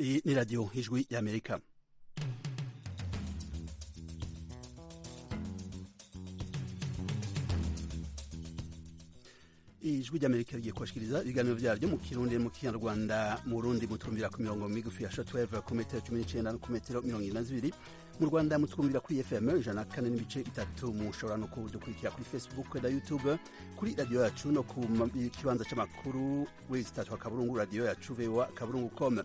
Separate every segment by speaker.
Speaker 1: iyi ni radiyo ijwi y'amerika ijwi ry'amerika rigiye kubashikiriza ibiganiro byaryo mu kirundi mu kinyarwanda mu rundi mutumvira ku mirongo migufi ya shatweve ku metero cumi n'icyenda no ku metero mirongo irindwi na zibiri mu rwanda mutwumvira kuri fm ijana na kane n'ibice bitatu mushobora no kudukurikira kuri facebook na youtube kuri radiyo yacu no ku kibanza cy'amakuru wezi tatu akaburungu radiyo yacu vewa akaburungu com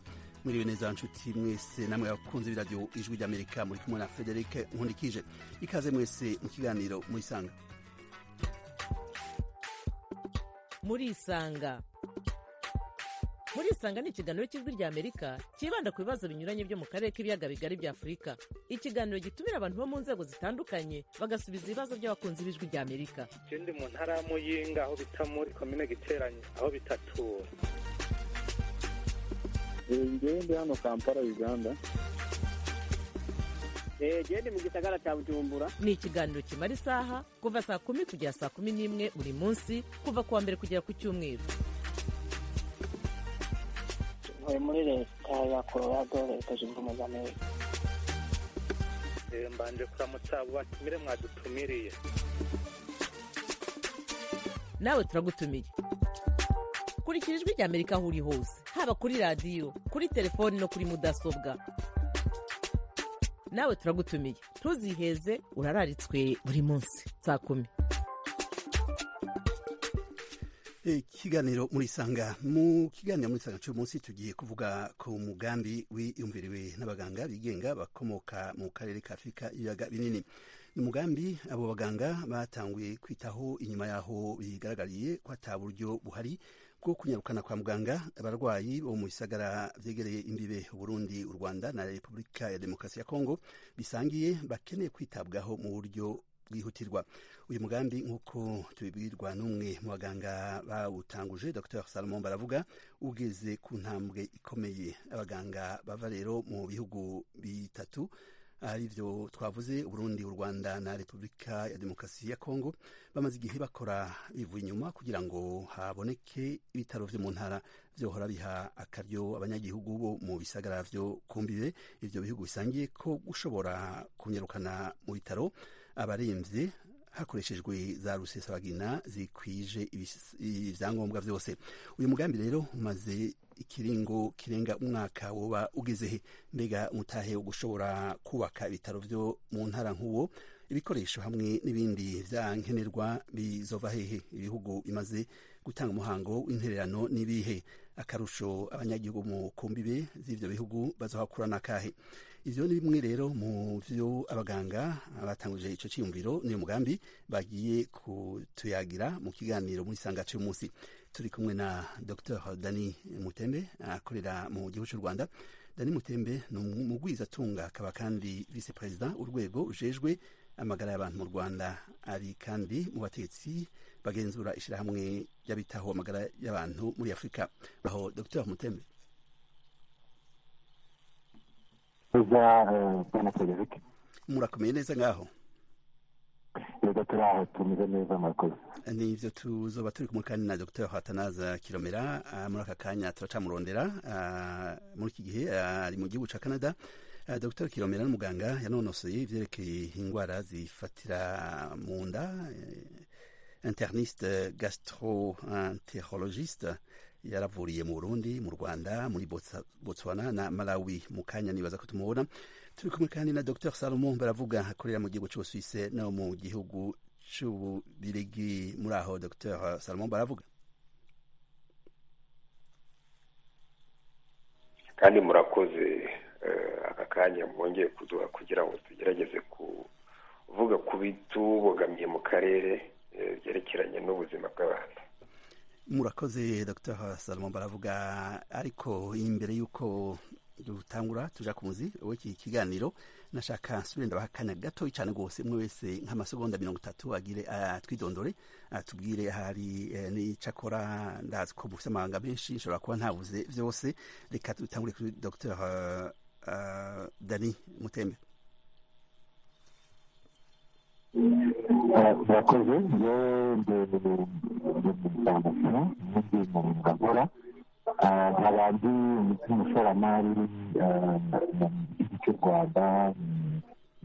Speaker 1: mwiriwe neza nshuti mwese namwe abakunzi b'iradiyo ijwi ry'amerika muri kumwe na frederic nkundikije ikaze mwese mu kiganiro murisanga
Speaker 2: murisanga murisanga ni ikiganiro cy'ijwi rya amerika cyibanda ku bibazo binyuranye byo mu karere k'ibiyaga bigari bya afurika ikiganiro gitumira abantu bo mu nzego zitandukanye bagasubiza ibibazo by'abakunzi b'ijwi rya amerika
Speaker 3: ikindi mu ntara ya muyinga aho bita muri komine giteranye aho bitatura
Speaker 4: ngende hano kampala uganda
Speaker 5: gende mu gisagara cya bujumbura
Speaker 2: ni ikiganiro kimara isaha kuva saa kumi kugera saa kumi n'imwe buri munsi kuva ku wa mbere kugera ku cyumweru
Speaker 6: tuvuye muri leta ya colorado leta zunze ubumwe za amerika
Speaker 3: mbanje kuramutsa abo batumire mwadutumiriye
Speaker 2: nawe turagutumiye kurikira ijwi rya amerika aho uri hose haba kuri radiyo kuri telefoni no kuri mudasobwa nawe turagutumiye ntuziheze urararitswe buri munsi saa kumi
Speaker 1: ikiganiro murisanga mu kiganiro murisanga cy'uyu munsi tugiye kuvuga ku mugambi wiyumviriwe n'abaganga bigenga bakomoka mu karere ka afurika ibiyaga binini ni umugambi abo baganga batanguye kwitaho inyuma y'aho bigaragariye ko ata buryo buhari bwo kunyarukana kwa muganga abarwayi bo mu bisagara byegereye imbibe uburundi u rwanda na repubulika ya demokarasi ya kongo bisangiye bakeneye kwitabwaho mu buryo bwihutirwa uyu mugambi nk'uko tubibwirwa n'umwe mu baganga bawutanguje dr salomon baravuga ugeze ku ntambwe ikomeye abaganga bava rero mu bihugu bitatu ari byo twavuze uburundi u rwanda na repubulika ya demokarasi ya kongo bamaze igihe bakora bivuye inyuma kugira ngo haboneke ibitaro vyo mu ntara vyohora biha akaryo abanyagihugu bo mu bisagara vyo kumbibe ivyo bihugu bisangiye ko gushobora kunyarukana mu bitaro abaremvye hakoreshejwe za rusesabagina zikwije ibyangombwa byose uyu mugambi rero umaze ikiringo kirenga umwaka woba ugezehe mbega umutahe wo gushobora kubaka ibitaro byo mu ntara nk'uwo ibikoresho hamwe n'ibindi bya nkenerwa bizova hehe ibihugu bimaze gutanga umuhango w'intererano n'ibihe akarusho abanyagihugu mu kumbibe z'ibyo bihugu bazohakura n'akahe ivyo ni bimwe rero mu vyo abaganga batanguje ico ciyumviro n'uyu mugambi bagiye kutuyagira mu kiganiro muri sanga cy'uyu munsi turi kumwe na dr dani mutembe akorera mu gihugu cy'u rwanda dani mutembe ni umugwizatunga akaba kandi vice perezida urwego rujejwe amagara y'abantu mu rwanda ari kandi mu bategetsi bagenzura ishyirahamwe ry'abitaho amagara y'abantu muri afurika aho dr mutembe murakomeye neza ngaho
Speaker 4: yego turaho tumeze neza murakoze
Speaker 1: nivyo tuzoba turi kumwe kandi na dr hatanaza kilomera muri aka kanya turacamurondera muri iki gihe ari mu gihugu ca canada Uh, Dr Kiromera n'umuganga yanonosoye ivyerekeye indwara zifatira mu nda uh, interniste gastroenterologiste yaravuriye mu Burundi mu Rwanda muri Botswana na Malawi mu kanya nibaza ko tumubona turi kumwe kandi na Dr Salomon baravuga akorera mu gihugu cy'Ubusuwise no mu gihugu cy'Ububirigi muri aho Dr Salomon baravuga
Speaker 7: kandi murakoze aka kanya mwongeye kuduha kugira ngo tugerageze kuvuga ku bitubogamiye mu karere byerekeranye n'ubuzima bw'abantu
Speaker 1: murakoze dr salomon baravuga ariko imbere y'uko dutangura tuja ku muzi w'iki kiganiro nashaka nsubire ndabaha akanya gatoya cyane rwose umwe wese nk'amasegonda mirongo itatu agire atwidondore atubwire ahari n'icyakora ndazi ko mufite amahanga menshi nshobora kuba ntabuze byose reka dutangure kuri dr dani mutembe
Speaker 4: murakoze yewe ndi mu ngagora nta bandi nk'umushoramari mu gihugu cy'u rwanda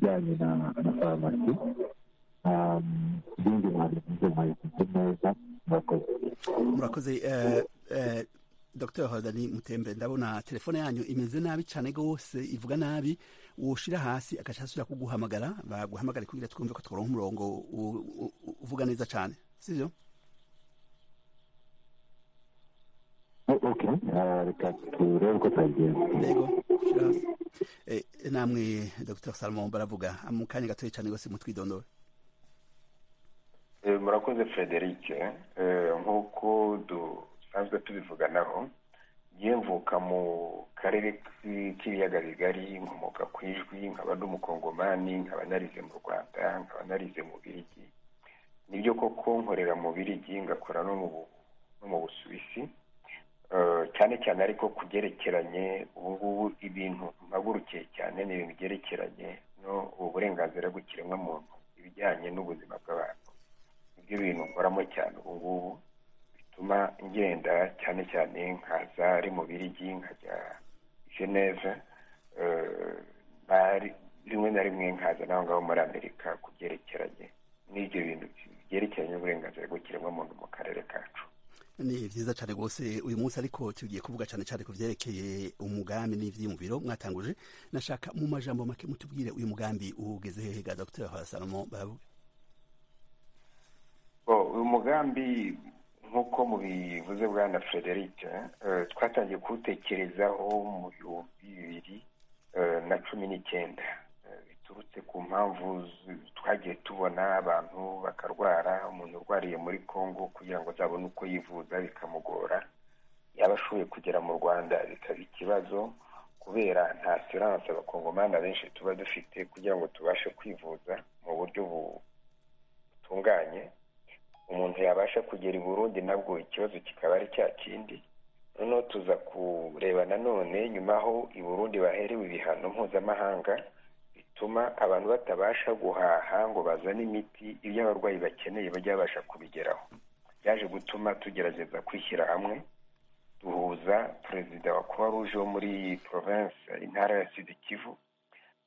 Speaker 4: mu bijyanye na farumasi ibindi mwabivuze mwabivuze neza murakoze
Speaker 1: murakoze eh, eh, dr hodani mutembe ndabona telefone yanyu imeze nabi cyane rwose ivuga nabi woshira hasi agaca asubira kuguhamagara baguhamagare kugira twumve ko turonka umurongo u- u- u- uvuga neza cyane sivyo
Speaker 4: O- ok eh, reka turebe uko twabigenza
Speaker 1: yego shira hasi Eh, namwe dr salomon baravuga mu kanya gatoya cyane rwose mutwidondora
Speaker 7: Eh, murakoze frederic Eh, nk'uko dusanzwe tubivuganaho yemvuka mu karere k'i- k'ibiyaga bigari nkomoka ku ijwi nkaba ndi umukongomani nkaba narize mu rwanda nkaba narize mu birigi nibyo koko nkorera mu birigi ngakora no mu Bu- no mu busuwisi Eh, cyane cyane ariko ku byerekeranye ubu ngubu ibintu mpagurukiye cyane ni ibintu byerekeranye no uburenganzira bw'ikiremwamuntu ibijyanye n'ubuzima bw'abantu nibyo bintu nkoramo cyane ubu ngubu bituma ngenda cyane cyane nkaza ari mu birigi nkajya geneve eh, nari- rimwe na rimwe nkaza n'aho ngaho muri amerika ku byerekeranye n'ibyo bintu byerekeranye n'uburenganzira bw'ikiremwamuntu mu karere kacu
Speaker 1: ni byiza cyane rwose uyu munsi ariko tugiye kuvuga cyane cyane ku byerekeye umugambi n'ibyiyumviro mwatanguje nashaka mu majambo make mutubwire uyu mugambi ugeze hehe ga dr salomon baravuga
Speaker 7: Oh, uyu mugambi nk'uko mubivuze bwana frederic eh, twatangiye kuwutekerezaho mu bihumbi bibiri eh, na cumi n'icyenda Eh, biturutse ku mpamvu z- twagiye tubona abantu bakarwara umuntu urwariye muri congo kugira ngo azabone uko yivuza bikamugora yaba ashoboye kugera mu rwanda bikaba ikibazo kubera nta siranse abakongomani benshi tuba dufite kugira ngo tubashe kwivuza mu buryo bu- butunganye umuntu yabasha kugera i burundi nabwo ikibazo kikaba ari cya kindi noneho tuza kureba nanone nyuma aho i burundi baherewe ibihano mpuzamahanga bituma abantu batabasha guhaha ngo bazane imiti ibyo abarwayi bakeneye bajya babasha kubigeraho byaje gutuma tugerageza kwishyira hamwe duhuza perezida wa croix rouge wo muri province intara ya sud kivu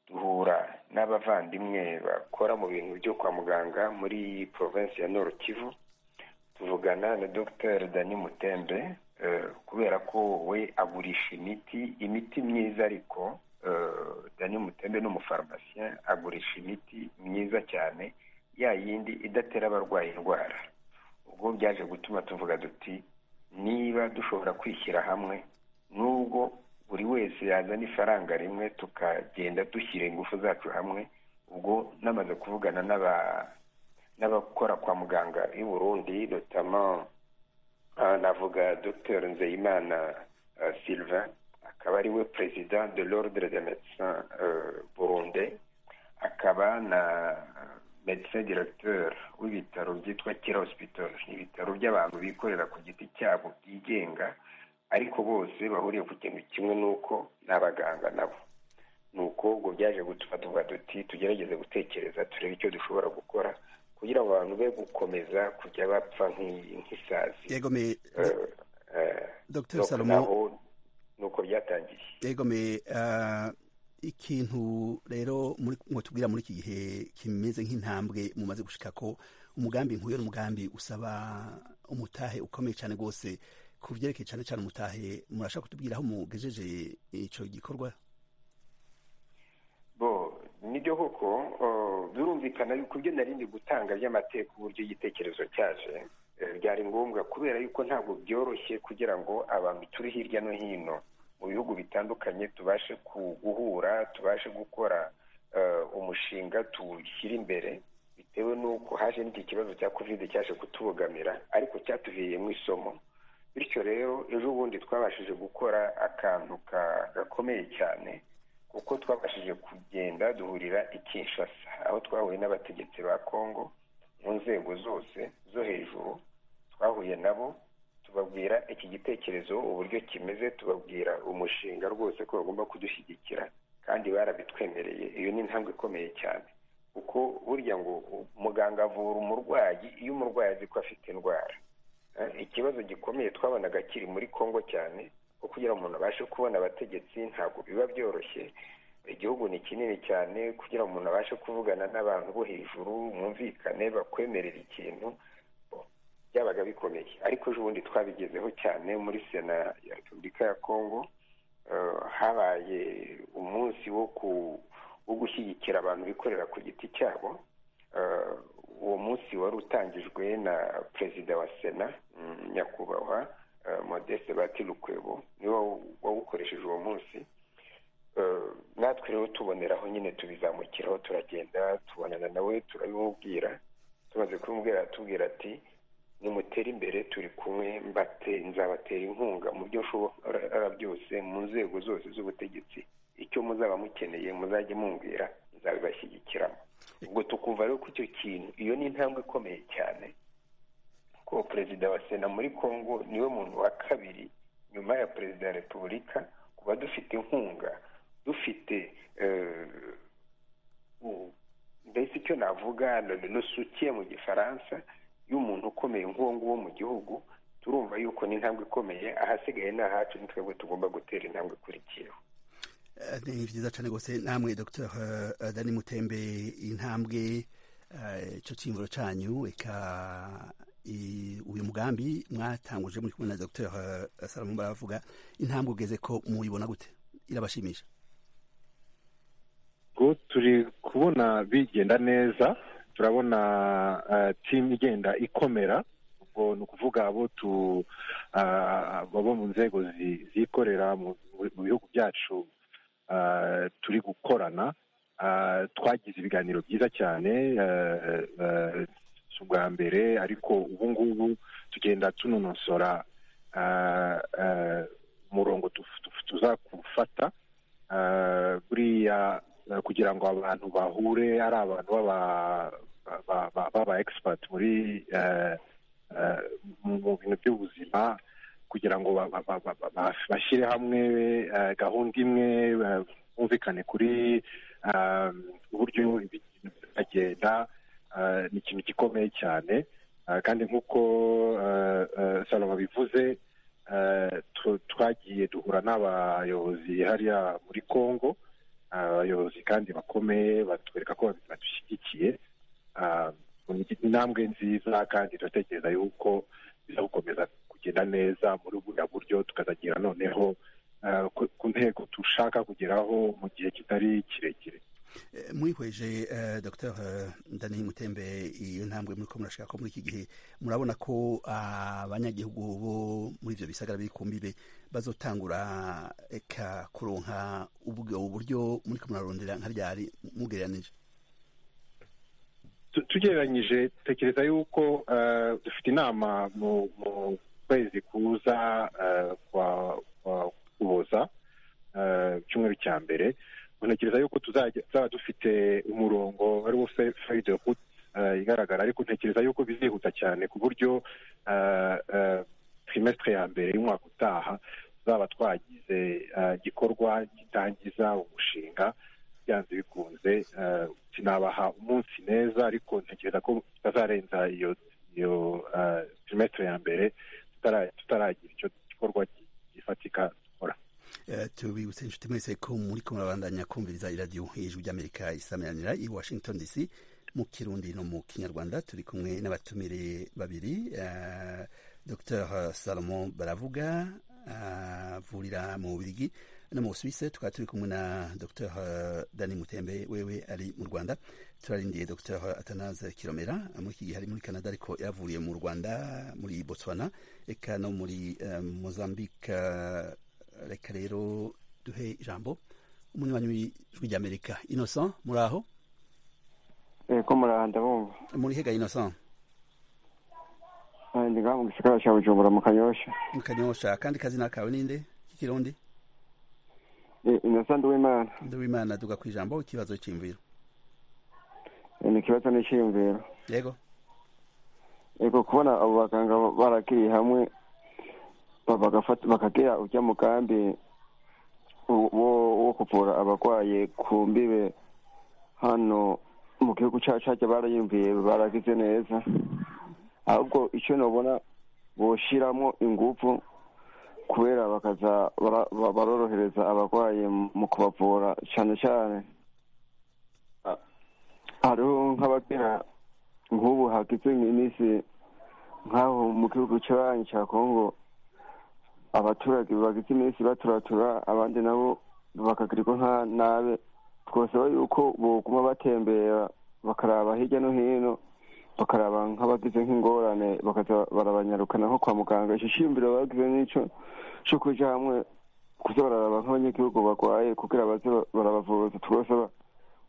Speaker 7: duhura n'abavandimwe bakora mu bintu byo kwa muganga muri province ya nord kivu tuvugana na dr dani mutembe eh, kubera ko we agurisha imiti imiti myiza ariko eh, dani mutembe ni umufarumasiyen agurisha imiti myiza cyane ya yindi idatera abarwayi indwara ubwo byaje gutuma tuvuga duti niba dushobora kwishyira hamwe nubwo buri wese yazana ifaranga rimwe tukagenda dushyira ingufu zacu hamwe ubwo namaze kuvugana n'aba n'abakora kwa muganga i burundi notama ah, navuga dr nzeyimana ah, sylvain akaba ari we perezida de l'ordre de médecins euh, burundais akaba na médecin directeur w'ibitaro byitwa kira hospital ni ibitaro by'abantu bikorera ku giti cyabo byigenga ariko bose bahuriye ku kintu kimwe n'uko n'abaganga nabo ni uko ngo byaje gutuma tuvuga duti tugerageze gutekereza turebe icyo dushobora gukora kugira ngo abantu be gukomeza kujya bapfa nk'i- nk'isazi
Speaker 1: yego me
Speaker 7: Eh, eh,
Speaker 1: dr
Speaker 7: nuko
Speaker 1: salomon
Speaker 7: naho ni uko byatangiye
Speaker 1: yego me ah, ikintu rero muri- mwotubwira muri iki gihe kimeze nk'intambwe mumaze gushika ko umugambi nk'uyo n'umugambi usaba umutahe ukomeye cyane rwose ku byerekeye cyane cyane umutahe murashaka kutubwira aho mugejeje ico gikorwa
Speaker 7: bo nibyo koko eh, birumvikana yuko ibyo nari ndi gutanga by'amateka uburyo igitekerezo cyaje eh, byari ngombwa kubera yuko ntabwo byoroshye kugira ngo abantu turi hirya no hino mu bihugu bitandukanye tubashe ku- guhura tubashe gukora eh, umushinga tuwushyira imbere bitewe n'uko haje n'iki kibazo cya kovide cyaje kutubogamira ariko cyatuviriyemo isomo bityo rero ejo bundi twabashije gukora akantu ka- gakomeye cyane kuko twabashije kugenda duhurira i kinshasa aho twahuye n'abategetsi ba kongo mu nzego zose zo hejuru twahuye nabo tubabwira iki gitekerezo uburyo kimeze tubabwira umushinga rwose ko bagomba kudushyigikira kandi barabitwemereye iyo ni intambwe ikomeye cyane kuko burya ngo muganga avura umurwayi iyo umurwayi azi ko afite indwara ikibazo gikomeye twabonaga kiri muri kongo cyane ko kugira umuntu abashe kubona abategetsi ntabwo biba byoroshye igihugu ni kinini cyane kugira umuntu abashe kuvugana n'abantu bo hejuru mwumvikane bakwemerera ikintu byabaga bikomeye ariko ejo bundi twabigezeho cyane muri sena ya repubulika ya kongo habaye umunsi wo gushyigikira abantu bikorera ku giti cyabo uwo munsi wari utangijwe na perezida wa sena nyakubahwa modeste batirukwebo niwe wawukoresheje uwo munsi natwe rero tuboneraho nyine tubizamukiraho turagenda tubonana nawe turabimubwira tumaze kubimubwira aratubwira ati nimutere imbere turi kumwe nzabatera inkunga mu byo nshobora byose mu nzego zose z'ubutegetsi icyo muzaba mukeneye muzajye mumbwira nzabibashyigikiramo ubwo tukumva rero ko icyo kintu iyo ni intambwe ikomeye cyane ko perezida wa sena muri congo niwe muntu wa kabiri nyuma ya perezida wa repubulika kuba dufite inkunga dufite mbese icyo navuga nusukiye mu gifaransa y'umuntu ukomeye nk'uwo nguwo mu gihugu turumva yuko ni intambwe ikomeye ahasigaye ni ahacu ni twebwe tugomba gutera intambwe ikurikiyeho
Speaker 1: ni byiza cyane rwose namwe dr dani mutembe intambwe icyo cyimviro cyanyu reka uyu mugambi mwatanguje muri kumwe na dr salamu baravuga intambwe ugeze ko muyibona gute irabashimisha
Speaker 8: turi kubona bigenda neza turabona timu igenda ikomera ubwo ni ukuvuga abo mu nzego zikorera mu bihugu byacu turi gukorana twagize ibiganiro byiza cyane si ubwa mbere ariko ubu ngubu tugenda tunonosora umurongo tuzakufata buriya kugira ngo abantu bahure ari abantu b'aba egisipati muri mu bintu by'ubuzima kugira ngo bashyire hamwe gahunda imwe bumvikane kuri uburyo bagenda ni ikintu gikomeye cyane kandi nk'uko salama bivuze twagiye duhura n'abayobozi hariya muri congo abayobozi kandi bakomeye batwereka ko badushyigikiye intambwe nziza kandi turatekereza yuko bizagukomeza kugenda neza muri buriya buryo tukazagera noneho ku ntego dushaka kugeraho mu gihe kitari kirekire
Speaker 1: mwihweje dr dani mutembe iyo ntambwe muri ko murashaka ko muri iki gihe murabona ko abanyagihugu bo muri ibyo bisagara biri ku mbibe bazotangura kuronka ubwo buryo muri ko murarondera nka ryari mugereranije
Speaker 8: tugereranyije tekereza yuko dufite inama mu kwezi kuza kwa kuboza icyumweru cya mbere ntekereza yuko tuzaba dufite umurongo ari wo fayide ruti igaragara ariko ntekereza yuko bizihuta cyane ku buryo trimesitire ya mbere y'umwaka utaha tuzaba twagize igikorwa gitangiza umushinga byanze bikunze sinabaha umunsi neza ariko ntekereza ko tutazarenza iyo iyo trimesitire ya mbere tutaragira icyo gikorwa gifatika dukora
Speaker 1: tubibutse inshuti mwese ko muri ko murabandanya kumviriza iradiyo hejuru ry'amerika isameranira i washington dc mu kirundi no mu kinyarwanda turi kumwe n'abatumire babiri dr salomo baravuga avurira mu bubirigi no mu busuwise tukaba turi kumwe na dr dani mutembe wewe ari mu rwanda turarindiye dr atanaze kiromera muri iki gihe ari muri canada ariko yavuriye mu rwanda muri botswana reka no muri mozambique reka rero duhe ijambo umunywanyi w'ijwi ry'amerika innocent muri aho
Speaker 5: ko muraha ndabumva
Speaker 1: muri hega innocent
Speaker 5: ndi ngaha mu gisagara cya bujumbura mu kanyosha
Speaker 1: mu kanyosha kandi kazina kawe ninde k'ikirundi
Speaker 5: innocent w'imana
Speaker 1: nduwimana duga ku ijambo ikibazo cy'imviro
Speaker 5: ni ikibazo n'icyiyumviro
Speaker 1: yego
Speaker 5: yego kubona abo baganga barakiriye hamwe bakagira ujya mu kambi wo kuvura abarwaye ku mbibe hano mu gihugu cyacu barayumviye baragize neza ahubwo icyo nabona boshiramo ingufu kubera bakaza bara- ba- barorohereza abarwayi mu kubavura cyane cyane ah, hariho nk'abagira nk'ubu hagize iminsi nk'aho mu gihugu cy'abanyi cya kongo abaturage bagize iminsi baturatura abandi nabo bakagirirwa nka nabe twasaba yuko boguma batembera bakaraba hirya no hino bakaraba nk'abagize nk'ingorane bakaza barabanyarukana nko kwa muganga icyo shimbiro bagize n'icyo cyo kuja hamwe kuza bararaba nk'abanyagihugu barwaye kugira baze barabavuza tubasaba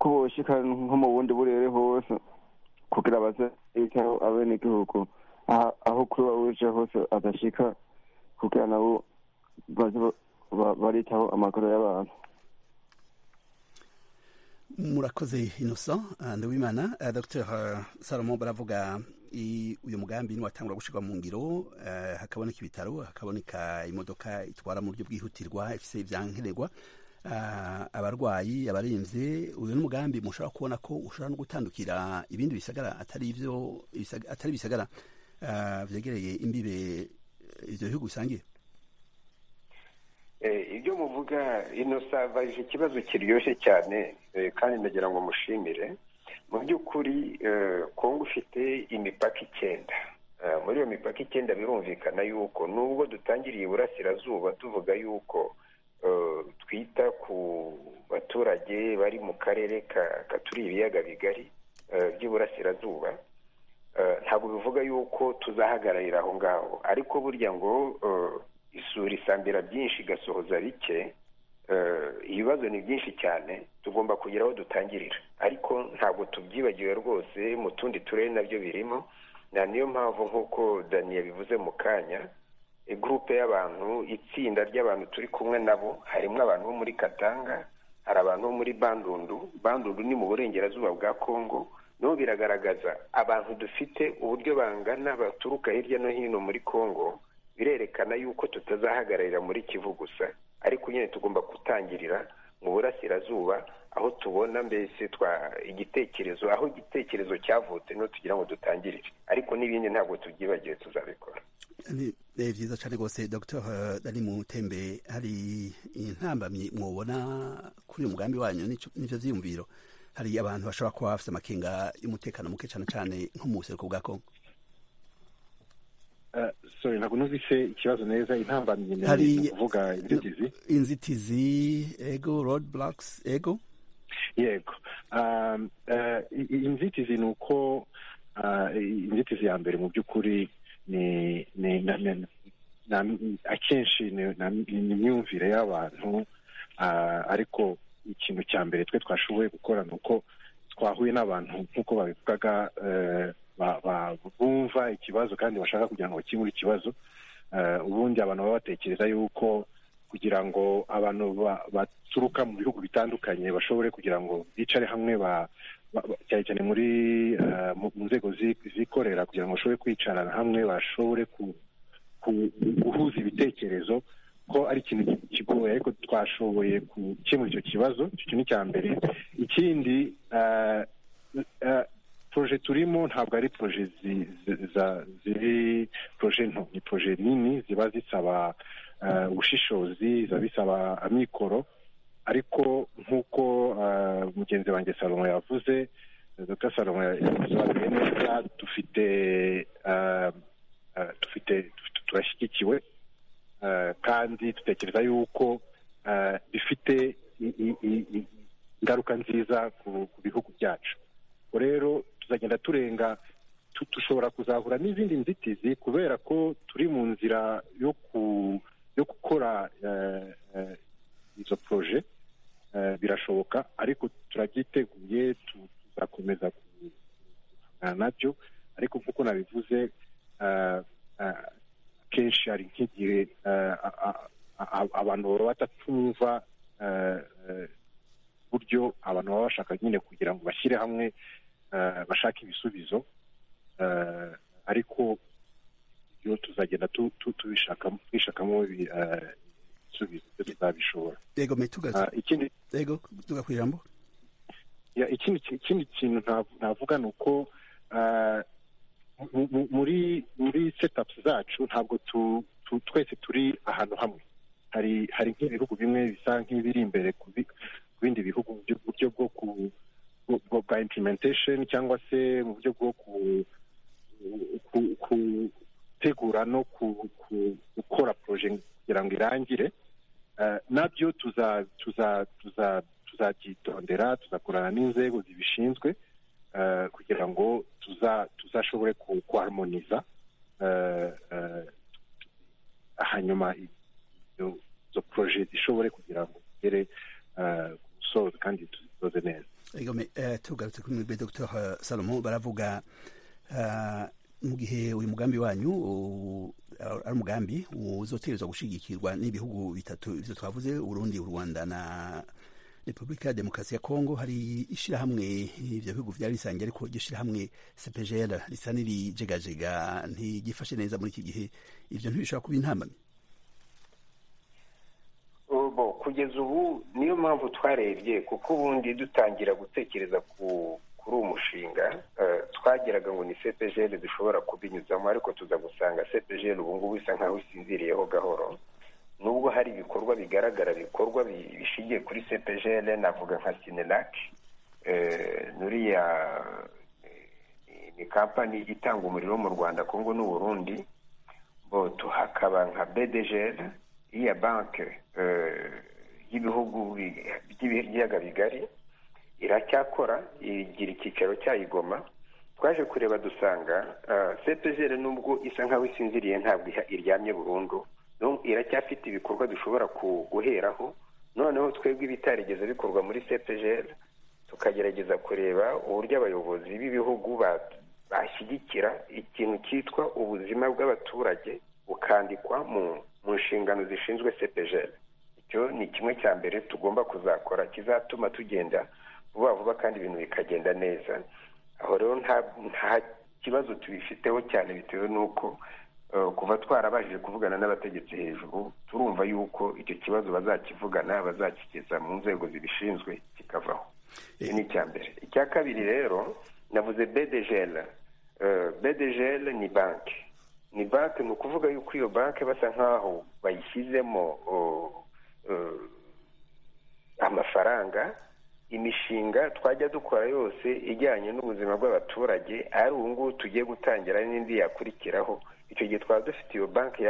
Speaker 5: ko boshika nko mu bundi burere hose kugira baze bitaho abenegihugu aha- aho kuba uje hose adashika kugira nabo baze ba- ba- baritaho amagara y'abantu
Speaker 1: murakoze innocent uh, ndabimana uh, dr uh, salomo baravuga i- uyu mugambi niwatangura gushyirwa mu ngiro uh, hakaboneka ibitaro hakaboneka imodoka itwara mu buryo bwihutirwa ifise ivyankenerwa uh, abarwayi abarinze uyu n'umugambi mushobora kubona ko ushobora no gutandukira ibindi bisagara atari ivyo ibisaga- atari bisagara uh, vyegereye imbibe ivyo bihugu bisangiye
Speaker 7: Eh, ibyo muvuga ino savage ikibazo kiryoshye cyane eh, kandi nagira ngo mushimire mu by'ukuri eh, kongo ifite imipaka icyenda Eh, muri iyo mipaka icyenda birumvikana yuko nubwo dutangiriye iburasirazuba tuvuga yuko eh, twita ku baturage bari mu karere ka- katuriye ibiyaga bigari eh, by'iburasirazuba Eh, ntabwo bivuga yuko tuzahagararira aho ngaho ariko burya ngo eh, isura isambira byinshi igasohoza bike eh, ibibazo ni byinshi cyane tugomba kugira aho dutangirira ariko ntabwo tubyibagiwe rwose mu tundi turere nabyo birimo na niyo mpamvu nk'uko daniye bivuze mu kanya gurupe y'abantu itsinda ry'abantu turi kumwe nabo harimo abantu bo muri katanga hari abantu bo muri bandundu bandundu ni mu burengerazuba bwa kongo nabo biragaragaza abantu dufite uburyo bangana baturuka hirya no hino muri kongo birerekana yuko tutazahagararira muri kivu gusa ariko nyine tugomba gutangirira mu burasirazuba aho tubona mbese twa igitekerezo aho igitekerezo cyavutse niho tugira ngo dutangirire ariko n'ibindi ntabwo tubyibagiwe tuzabikora
Speaker 1: ni ni byiza cyane rwose dr dani mutembe hari intambamyi mwubona kuri uyu mugambi wanyu n'icyo- n'ibyo byiyumviro hari abantu bashobora kuba bafite amakenga y'umutekano muke cyane cyane nko mu buseruko bwa kongo
Speaker 8: Eh, sorry ntabwo numvise ikibazo neza intambamyi ni-
Speaker 1: hari
Speaker 8: ni ukuvuga inzitizi
Speaker 1: inzitizi ego road blocks ego
Speaker 8: yego Um, eh, i- i- inzitizi ni uko ah, i- inzitizi ya mbere mu by'ukuri ni ni na- na- na- akenshi ni na- ni imyumvire y'abantu ah, ariko ikintu cya mbere twe twashoboye gukora ni uko twahuye n'abantu nk'uko babivugaga eh, ba- ba- bumva ikibazo kandi bashaka kugira ngo bakemure ikibazo Eh, ubundi abantu baba batekereza yuko kugira ngo abantu ba- baturuka mu bihugu bitandukanye bashobore kugira ngo bicare hamwe ba- ba- ba- cyane cyane muri eh, mu mu nzego zi- zikorera kugira ngo bashobore kwicarana hamwe bashobore ku- ku- guhuza ibitekerezo ko ari ikintu ki- kigoye ariko twashoboye gukemura icyo kibazo icyo kintu cya mbere ikindi eh, eh, proje turimo ntabwo ari proje zi- zi- za- ziri proje nto ni proje nini ziba zisaba eh, ubushishozi biba bisaba amikoro ariko nk'uko eh, mugenzi wanjye salomo yavuze eh, dr salomo yasobanuye neza dufite eh, eh, dufite dufite- turashyigikiwe eh, kandi dutekereza yuko eh, bifite i- i- i- i- ingaruka nziza ku- ku bihugu byacu ubwo rero tuzagenda turenga tu- dushobora kuzahura n'izindi nzitizi kubera ko turi mu nzira yo ku yo gukora eh, eh, izo poroje eh, birashoboka ariko turabyiteguye tu- tuzakomeza guhangana nabyo ariko nk'uko nabivuze eh, eh, kenshi hari nk'igihe eh, a- a- a- abantu baba batatumva eh, eh, buryo abantu baba bashaka nyine kugira ngo bashyire hamwe eh, bashake ibisubizo eh, ariko byo tuzagenda tu- tu- tubishakamo twishakamo ibi- eh, ibisubizo byo tuzabishobora
Speaker 1: ego metugaze
Speaker 8: Ah, ikindi
Speaker 1: ego tuga ku ijambo
Speaker 8: ya, ikindi ki- ikindi kintu nta- navuga ni uko ah, muri muri setapu zacu ntabwo twese turi ahantu hamwe hari hari nk'ibihugu bimwe bisa nk'ibiri imbere ku bindi bihugu mu buryo bwo ku bwa implementation cyangwa se mu buryo bwo gutegura no gukora poroje kugira ngo irangire nabyo tuzabyitondera tuzakorana n'inzego zibishinzwe kugira ngo tuzashobore kuharmoniza hanyuma izo poroje zishobore kugira ngo tugere ku musozo kandi tuzisoze neza
Speaker 1: tugarutse kuri mwe dr salomo baravuga mu gihe uyu mugambi wanyu ari umugambi uzotereza gushyigikirwa n'ibihugu bitatu ibyo twavuze urundi u rwanda na repubulika ya demokarasi ya kongo hari ishyirahamwe ibyo bihugu byari bisangiye ariko iryo shyirahamwe sepejera risa n'irijegajega ntigifashe neza muri iki gihe ibyo ntibishobora kuba intambamyi
Speaker 7: kugeza ubu niyo mpamvu twarebye kuko ubundi dutangira gutekereza kuri uwo mushinga twagiraga ngo ni cepejeri dushobora kubinyuzamo ariko tuza gusanga cepejeri ubu ngubu isa nkaho isinziriyeho gahoro nubwo hari ibikorwa bigaragara bikorwa bishingiye kuri cepejeri navuga nka sinenaki nuriya ni kampani itanga umuriro mu rwanda kongo n'uburundi hakaba nka bedejeri iya banki y'ibihugu by'ibiyaga bigari iracyakora igira icyicaro cyayo i Goma twaje kureba dusanga cepejere nubwo isa nkaho isinziriye ntabwo iryamye burundu iracyafite ibikorwa dushobora guheraho noneho twebwe ibitarigeze bikorwa muri cepejere tukagerageza kureba uburyo abayobozi b'ibihugu bashyigikira ikintu cyitwa ubuzima bw'abaturage bukandikwa mu nshingano zishinzwe cepejere icyo ni kimwe cya mbere tugomba kuzakora kizatuma tugenda vuba vuba kandi ibintu bikagenda neza aho rero nta kibazo tubifiteho cyane bitewe n'uko kuva twarabashije kuvugana n'abategetsi hejuru turumva yuko icyo kibazo bazakivugana bazakigeza mu nzego zibishinzwe kikavaho iki ni icya mbere icya kabiri rero navuze bedejele bedejele ni banki ni banki ni ukuvuga yuko iyo banki basa nk'aho bayishyizemo amafaranga imishinga twajya dukora yose ijyanye n'ubuzima bw'abaturage ari ubu ngubu tugiye gutangira n'indi yakurikiraho icyo gihe twaba dufite iyo banki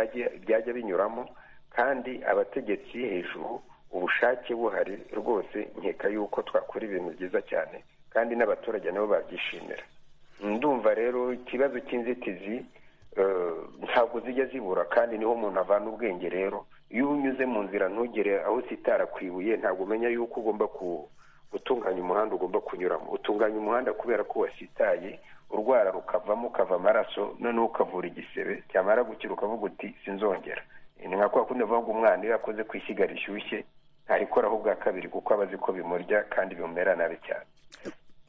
Speaker 7: byajya binyuramo kandi abategetsi hejuru ubushake buhari rwose nkeka yuko twakora ibintu byiza cyane kandi n'abaturage nabo babyishimira ndumva rero ikibazo cy'inzitizi ntabwo zijya zibura kandi niho umuntu avana ubwenge rero iyo unyuze mu nzira ntugere aho sitara ku ibuye ntabwo umenya yuko ugomba gutunganya umuhanda ugomba kunyuramo utunganya umuhanda kubera ko wasitaye urwara rukavamo ukava amaraso noneho ukavura igisebe cyamara gukira ukavuga uti sinzongera ni nka kwa kundi bavuga umwana iyo yakoze ku ishyiga rishyushye ntarikoraho ubwa kabiri kuko aba azi ko bimurya kandi bimumera nabi cyane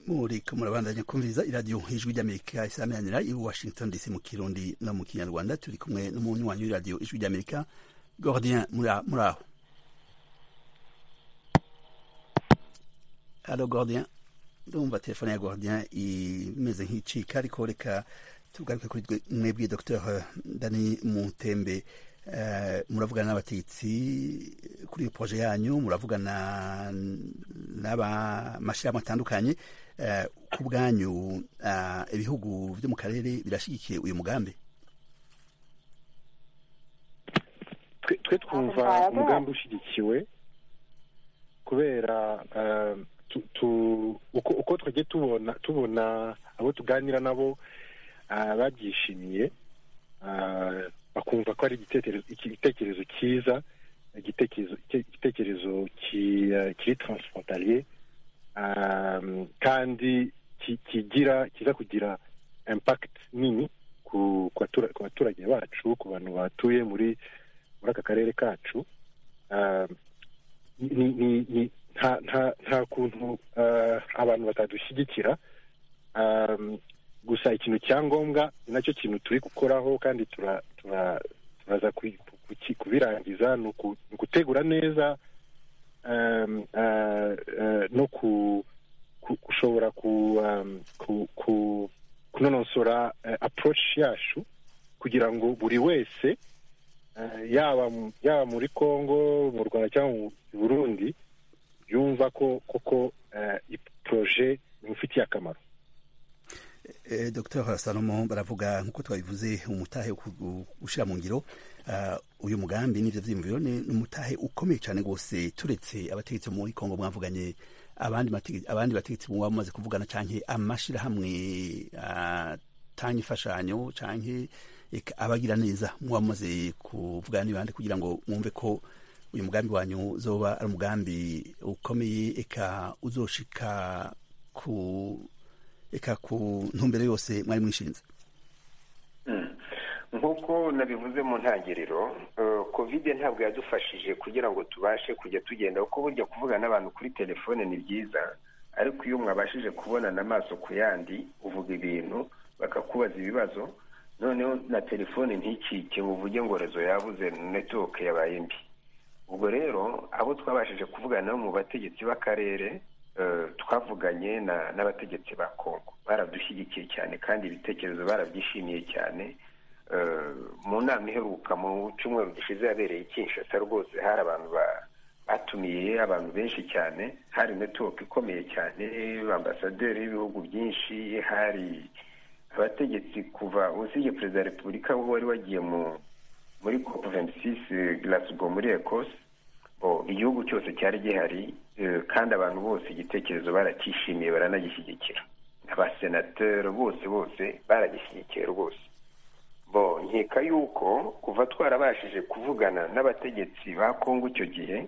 Speaker 1: muriko murabandanya kumviriza iradiyo ijwi ry'amerika isameranira i washington dc mu kirundi no mu kinyarwanda turi kumwe n'umunyu wanyu w'iradiyo ijwi ry'amerika gordien muri aho alo gordien ndumva telefone ya gordien imeze nk'icika ariko reka tugaruke kuri mwebwe dr dani mutembe muravugana n'abategetsi kuri iyo poroje yanyu muravugana n'amashyirahamwe atandukanye ku bwanyu ibihugu byo mu karere birashyigikiye uyu mugambi
Speaker 8: twe twumva umugambi ushyigikiwe kubera uko twagiye tubona tubona abo tuganira nabo babyishimiye bakumva ko ari igitekerezo cyiza igitekerezo kiri taransipotariye kandi kigira kiza kugira impakiti nini ku baturage bacu ku bantu batuye muri aka karere kacu nta kuntu abantu batadushyigikira gusa ikintu cya ngombwa ni nacyo kintu turi gukoraho kandi turaza kubirangiza ni ugutegura neza no gushobora kunonosora approach yacu kugira ngo buri wese eh, yaba mu- yaba muri congo mu rwanda cyangwa mu burundi yumva ko koko eh, iyi proje imufitiye akamaro
Speaker 1: Eh, Dr Salomo baravuga nkuko twabivuze umutahe wo ku- ushyira mu ngiro ah, uyu mugambi n'ibyo byiyumviro ni ni umutahe ukomeye cyane rwose turetse abategetsi bo muri kongo mwavuganye abandi matege- abandi bategetsi muba mumaze kuvugana cyane amashyirahamwe atanga imfashanyo cyane abagira neza muba mumaze kuvugana n'ibandi kugira ngo mwumve ko uyu mugambi wanyu uzoba ari umugambi ukomeye eka uzoshika ku eka ku ntumbero yose mwari mwishinze
Speaker 7: Mm. nk'uko nabivuze mu ntangiriro eh, covid ntabwo yadufashije kugira ngo tubashe kujya tugenda kuko burya kuvugana n'abantu kuri telefone ni byiza ariko iyo mwabashije kubonana amaso ku yandi uvuga ibintu bakakubaza ibibazo noneho na telefone ntikike ngo uvuge ngo rezo yabuze netiwoke yabaye mbi ubwo rero abo twabashije kuvugana nabo mu bategetsi b'akarere eh, twavuganye na- n'abategetsi ba kongo baradushyigikiye cyane kandi ibitekerezo barabyishimiye cyane Eh, mu nama iheruka mu cyumweru gishize yabereye i kinshasa rwose hari abantu ba- batumiye abantu benshi cyane hari netiwoke ikomeye cyane ambasaderi y'ibihugu byinshi hari abategetsi kuva usibye perezida wa repubulika wari wagiye mu muri cop 26 glasgow muri ecosse Bo, igihugu cyose cyari gihari eh, kandi abantu bose igitekerezo baracyishimiye baranagishyigikira abasenateri bose bose baragishyigikiye rwose bo nkeka yuko kuva twarabashije kuvugana n'abategetsi ba kongo icyo gihe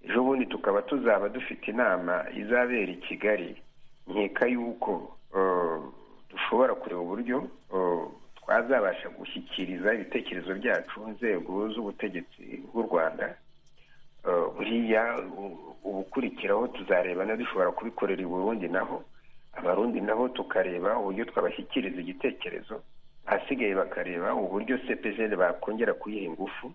Speaker 7: ejo bundi tukaba tuzaba dufite inama izabera i kigali nkeka yuko eh, dushobora kureba uburyo eh, twazabasha gushyikiriza ibitekerezo byacu nzego z'ubutegetsi bw'u rwanda Eh, buriya u- ubukurikiraho tuzareba na dushobora kubikorera i burundi naho abarundi nabo tukareba uburyo twabashyikiriza igitekerezo ahasigaye bakareba uburyo cpgl bakongera kuyiha ingufu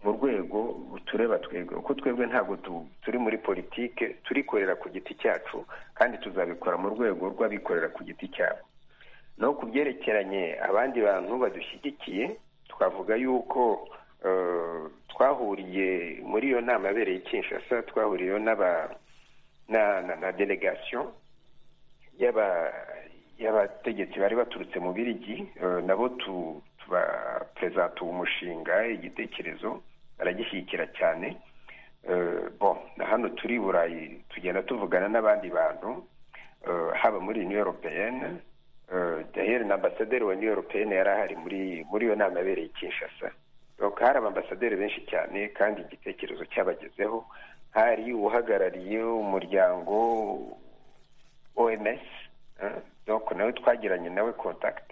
Speaker 7: mu rwego tureba twebwe kuko twebwe ntabwo tu- turi muri politike turikorera ku giti cyacu kandi tuzabikora mu rwego rw'abikorera ku giti cyabo no ku byerekeranye abandi bantu badushyigikiye twavuga yuko eh, twahuriye muri iyo nama yabereye i kinshasa twahuriyeyo n'aba na, na, na delegation y'aba- y'abategetsi bari baturutse mu birigi eh, nabo tu- tubaperezanta uwo mushinga igitekerezo baragishyigikira cyane Eh, bon na hano turi i burayi tugenda tuvugana n'abandi bantu eh, haba muri uniyo europeyene daheri na ambasaderi wa uniyo europeyene yari ahari muri muri iyo nama yabereye i kinshasa Donc, hari abambasaderi benshi cyane kandi igitekerezo cyabagezeho hari uhagarariye umuryango OMS eh, donc nawe twagiranye nawe contact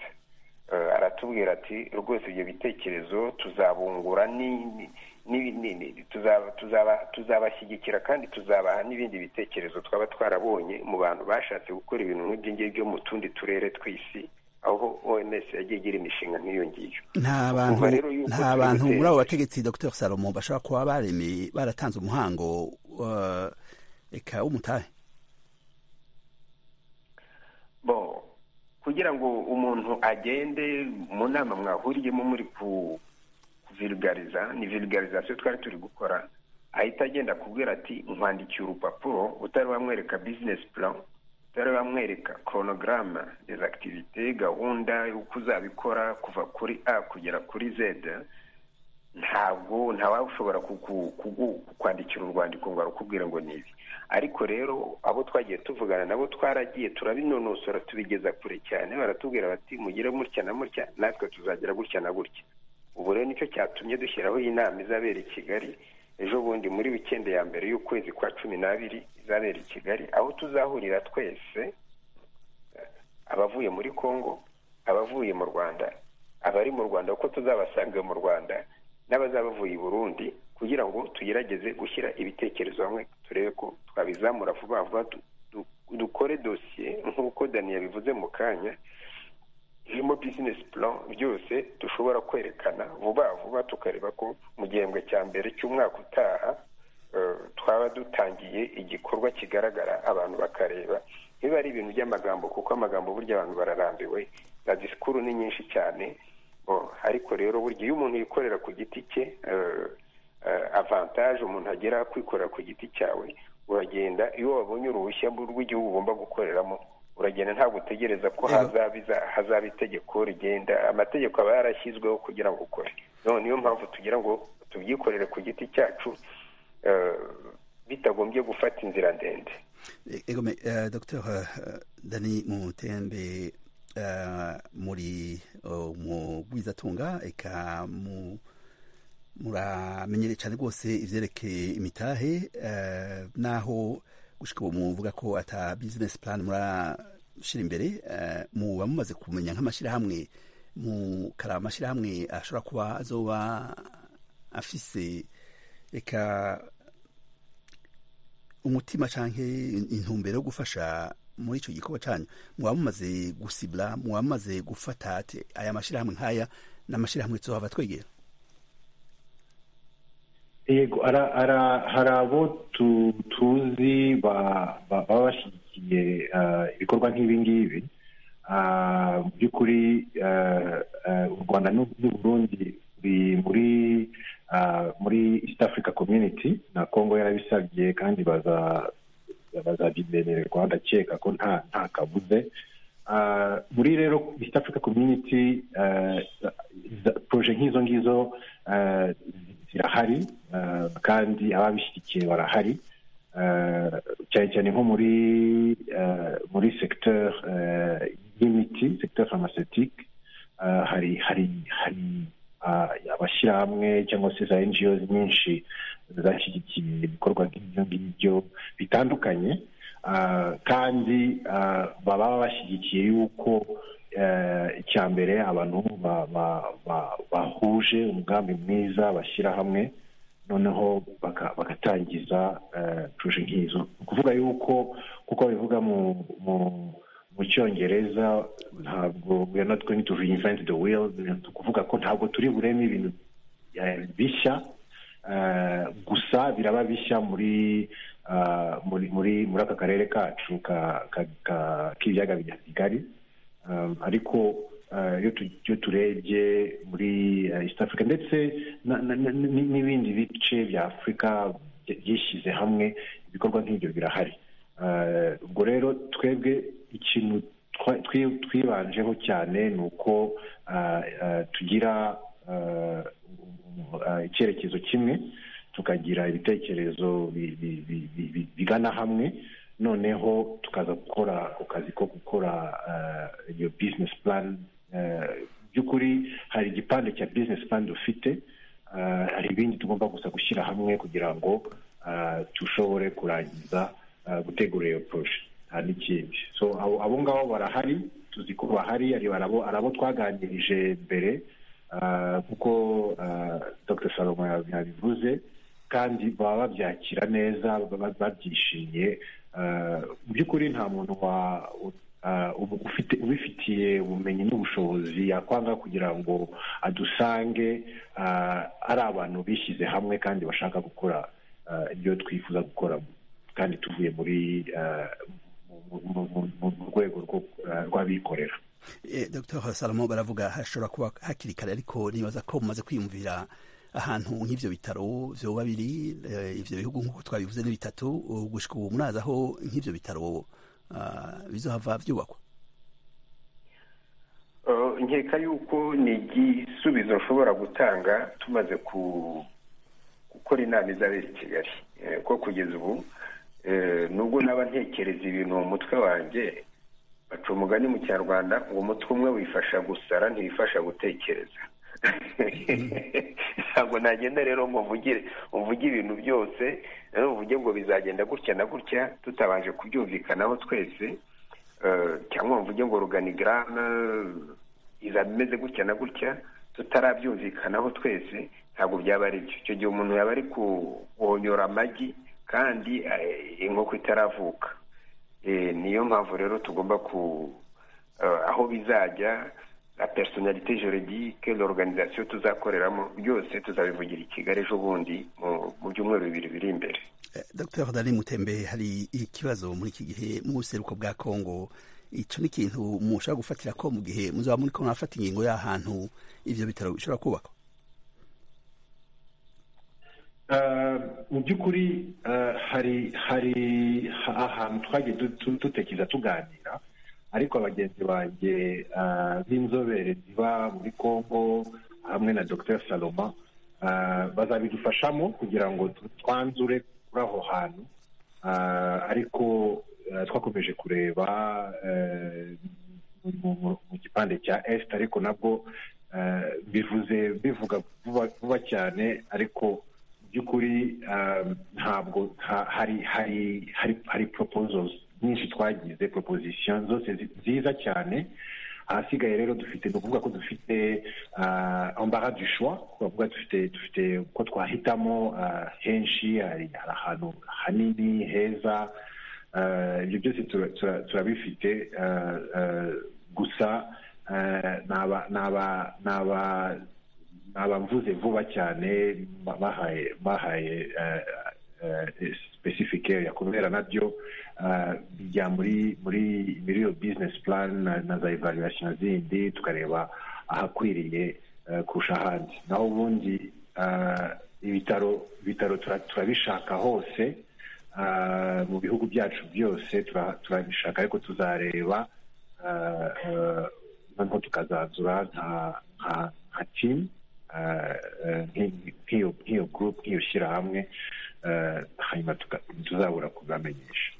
Speaker 7: Eh, aratubwira ati rwose ibyo bitekerezo tuzabungura ni- ni- ni- ni- ni- tuzaba- tuzaba- tuzabashyigikira kandi tuzabaha n'ibindi bitekerezo twaba twarabonye mu bantu bashatse gukora ibintu nk'ibyo ngibyo mu tundi turere tw'isi aho OMS yagiye igira imishinga nk'iyo ngiyo
Speaker 1: nta bantu
Speaker 7: Kuva rero yuko
Speaker 1: nta
Speaker 7: turi
Speaker 1: bantu
Speaker 7: gutera.
Speaker 1: muri abo bategetsi dr salomo bashobora kuba baremeye baratanze umuhango uh, eka w'umutahe
Speaker 7: bo kugira ngo umuntu agende mu nama mwahuriyemo muri ku kuvirigariza ni virigarizaciyo twari turi gukora ahita agenda akubwira ati nkwandikiye urupapuro utari wamwereka bizinesi plan utari wamwereka koronogaramu dezactivite gahunda y'uko uzabikora kuva kuri a kugera kuri z ntabwo ntawashobora kwandikira urwandiko ngo arukubwire ngo ni ibi ariko rero abo twagiye tuvugana nabo twaragiye turabinonosora tubigeza kure cyane baratubwira bati mugire gutya na mutya natwe tuzagira gutya na gutya ubu rero nicyo cyatumye dushyiraho iyi nama izabera i kigali ejo bundi muri wikendi ya mbere y'ukwezi kwa cumi n'abiri izabera i kigali aho tuzahurira twese abavuye muri congo abavuye mu rwanda abari mu rwanda kuko tuzabasanga mu rwanda n'abazaba bavuye i burundi kugira ngo tugerageze gushyira ibitekerezo hamwe turebe ko twabizamura vuba vuba du- du- dukore dosiye nk'uko dani yabivuze mu kanya irimo bizinesi plan byose dushobora kwerekana vuba vuba tukareba ko mu gihembwe cya mbere cy'umwaka utaha eh, twaba dutangiye igikorwa kigaragara abantu bakareba biba ari ibintu by'amagambo kuko amagambo burya abantu bararambiwe za disikuru ni nyinshi cyane Bo, ariko rero burya iyo umuntu yikorera ku giti cye eh, eh, avantage umuntu agera kwikorera ku giti cyawe uragenda iyo wabonye uruhushya rw'igihugu ugomba gukoreramo uragenda ntabwo utegereza ko
Speaker 1: Yego.
Speaker 7: hazaba iza- hazaba itegeko rigenda amategeko aba yarashyizweho kugira ngo ukore none niyo mpamvu tugira ngo tubyikorere ku giti cyacu eh, bitagombye gufata inzira ndende
Speaker 1: egome eh, dr eh, dani mutembe eh, muri oh, mugwizatunga eka mu muramenyere cyane rwose ivyerekeye imitahe eh, naho gushika ubu muvuga ko ata business plan murashira imbere eh, muba mumaze kumenya nk'amashirahamwe mukari amashirahamwe ashobora kuba azoba afise eka umutima canke in- intumbero yo gufasha muri ico gikorwa canyu muba mumaze gusibura muba mumaze gufata ati aya mashirahamwe nk'aya n'amashirahamwe tuzohava twegera
Speaker 8: yego ara- ara- hari abo tu- tuzi ba- ba- baba bashyigikiye eh, ibikorwa nk'ibi ngibi Ah, mu by'ukuri eh, eh, u rwanda n'u n'u burundi biri muri ah, muri east africa community na congo yarabisabye kandi baza bazabyimererwa ndakeka ko nta nta kabuze Ah, muri rero east africa community eh, za- proje nk'izo ngizo eh, zirahari eh, kandi ababishyigikiye barahari Eh, cyane cyane nko muri eh, muri secteur eh, y'imiti secteur pharmaceutique eh, hari hari hari ah, abashyirahamwe cyangwa se za ngo nyinshi zashyigikiye ibikorwa nk'ibyo ngibyo bitandukanye Ah, kandi ah, baba bashyigikiye yuko eh, icya mbere abantu ba- ba- ba- bahuje umugambi mwiza bashyira hamwe noneho baka- bagatangiza eh, proje nk'izo ni ukuvuga yuko kuko bivuga mu mu- mu cyongereza ntabwo we are not going to reinvent the wheel ni ukuvuga ko ntabwo turi bureme ibintu eh, bishya eh, gusa biraba bishya muri ah, muri muri muri aka karere kacu ka- ka- ka- k'ibiyaga bya kigali um, ariko uh, iyo tu- iyo turebye muri uh, east africa ndetse na- na- na- ni- n'ibindi bice bya afurika bya- byishyize hamwe ibikorwa nk'ibyo birahari Uh, ubwo rero twebwe ikintu twa- twi- twibanjeho cyane ni uko uh, uh, tugira uh, uh, icyerekezo kimwe tukagira ibitekerezo bi- bi- bi- bi- bi- bigana hamwe noneho tukaza gukora ako kazi ko gukora eh, iyo business plan Eh, mu by'ukuri hari igipande cya business plan dufite Eh, hari ibindi tugomba gusa gushyira hamwe kugira ngo eh, dushobore kurangiza eh, gutegura iyo proje nta n'ikindi so abo abo ngabo barahari tuzi ko bahari ari arabo arabo twaganirije mbere eh, kuko eh, dr salomo yabivuze kandi baba babyakira neza baba babyishimiye Eh, mu by'ukuri nta muntu wa eh, ubu- ufite ubifitiye ubumenyi n'ubushobozi yakwanga kugira ngo adusange eh, ari abantu bishyize hamwe kandi bashaka gukora eh, ibyo twifuza gukora kandi tuvuye muri eh, mu- mu- mu- mu mu rwego rwo- eh, rw'abikorera
Speaker 1: Eh, Dr salomo baravuga hashobora kuba hakiri kare ariko nibaza ko mumaze kwiyumvira ahantu nk'ivyo bitaro vyoba biri eh, ivyo bihugu nk'uko twabivuze ni bitatu ubu gushika ubu murazi aho nk'ivyo bitaro ah, bizohava vyubakwa
Speaker 7: Eh, nkeka yuko ni igisubizo nshobora gutanga tumaze ku- gukora inama izabera i kigali Eh, ko kugeza ubu eh, nubwo naba ntekereza ibintu mu mutwe wanjye baca umugani mu kinyarwanda ngo umutwe umwe wifasha gusara ntiwifasha gutekereza ntabwo nagenda rero ngo mvugire mvuge ibintu byose rero mvuge ngo bizagenda gutya na gutya tutabanje kubyumvikanaho twese Eh, cyangwa mvuge ngo organigramme izameze gutya na gutya tutarabyumvikanaho twese ntabwo byaba ari byo icyo gihe umuntu yaba ari kuwonyora amagi kandi eh, inkoko itaravuka Eh, niyo mpamvu rero tugomba ku eh, aho bizajya la personnalité juridique l'organisation tuzakoreramo byose tuzabivugira i kigali ejo bundi mu- mu byumweru bibiri biri imbere
Speaker 1: Eh, Dr dani mutembe hari ikibazo muri iki gihe mu buseruko bwa kongo icyo ni ikintu mushaka gufatira ko mu gihe muzaba muri ko mwafata ingingo y'ahantu ibyo bitaro bishobora kubakwa
Speaker 8: mu by'ukuri hari hari ahantu twagiye dutekereza tuganira ariko abagenzi banjye b'inzobere ziba muri congo hamwe na dr saloma bazabidufashamo kugira ngo twanzure kuri aho hantu ariko twakomeje kureba mu gipande cya esite ariko nabwo bivuze bivuga vuba cyane ariko mu by'ukuri ntabwo hari poropozozi nyinshi twagize proposition zose nziza cyane ahasigaye rero dufite ni ukuvuga ko dufite ambara du choix twavuga dufite dufite ko twahitamo henshi hari ahantu hanini heza ibyo byose turabifite gusa ni abamvuze vuba cyane bahaye specific area kubera nabyo bijya muri muri muri iyo business plan na za evaluation zindi tukareba ahakwiriye kurusha ahandi naho ubundi ibitaro ibitaro turabishaka hose mu bihugu byacu byose turabishaka ariko tuzareba noneho tukazanzura nka team nk'iyo group nk'iyo shyirahamwe hanyuma tuzabura kubamenyesha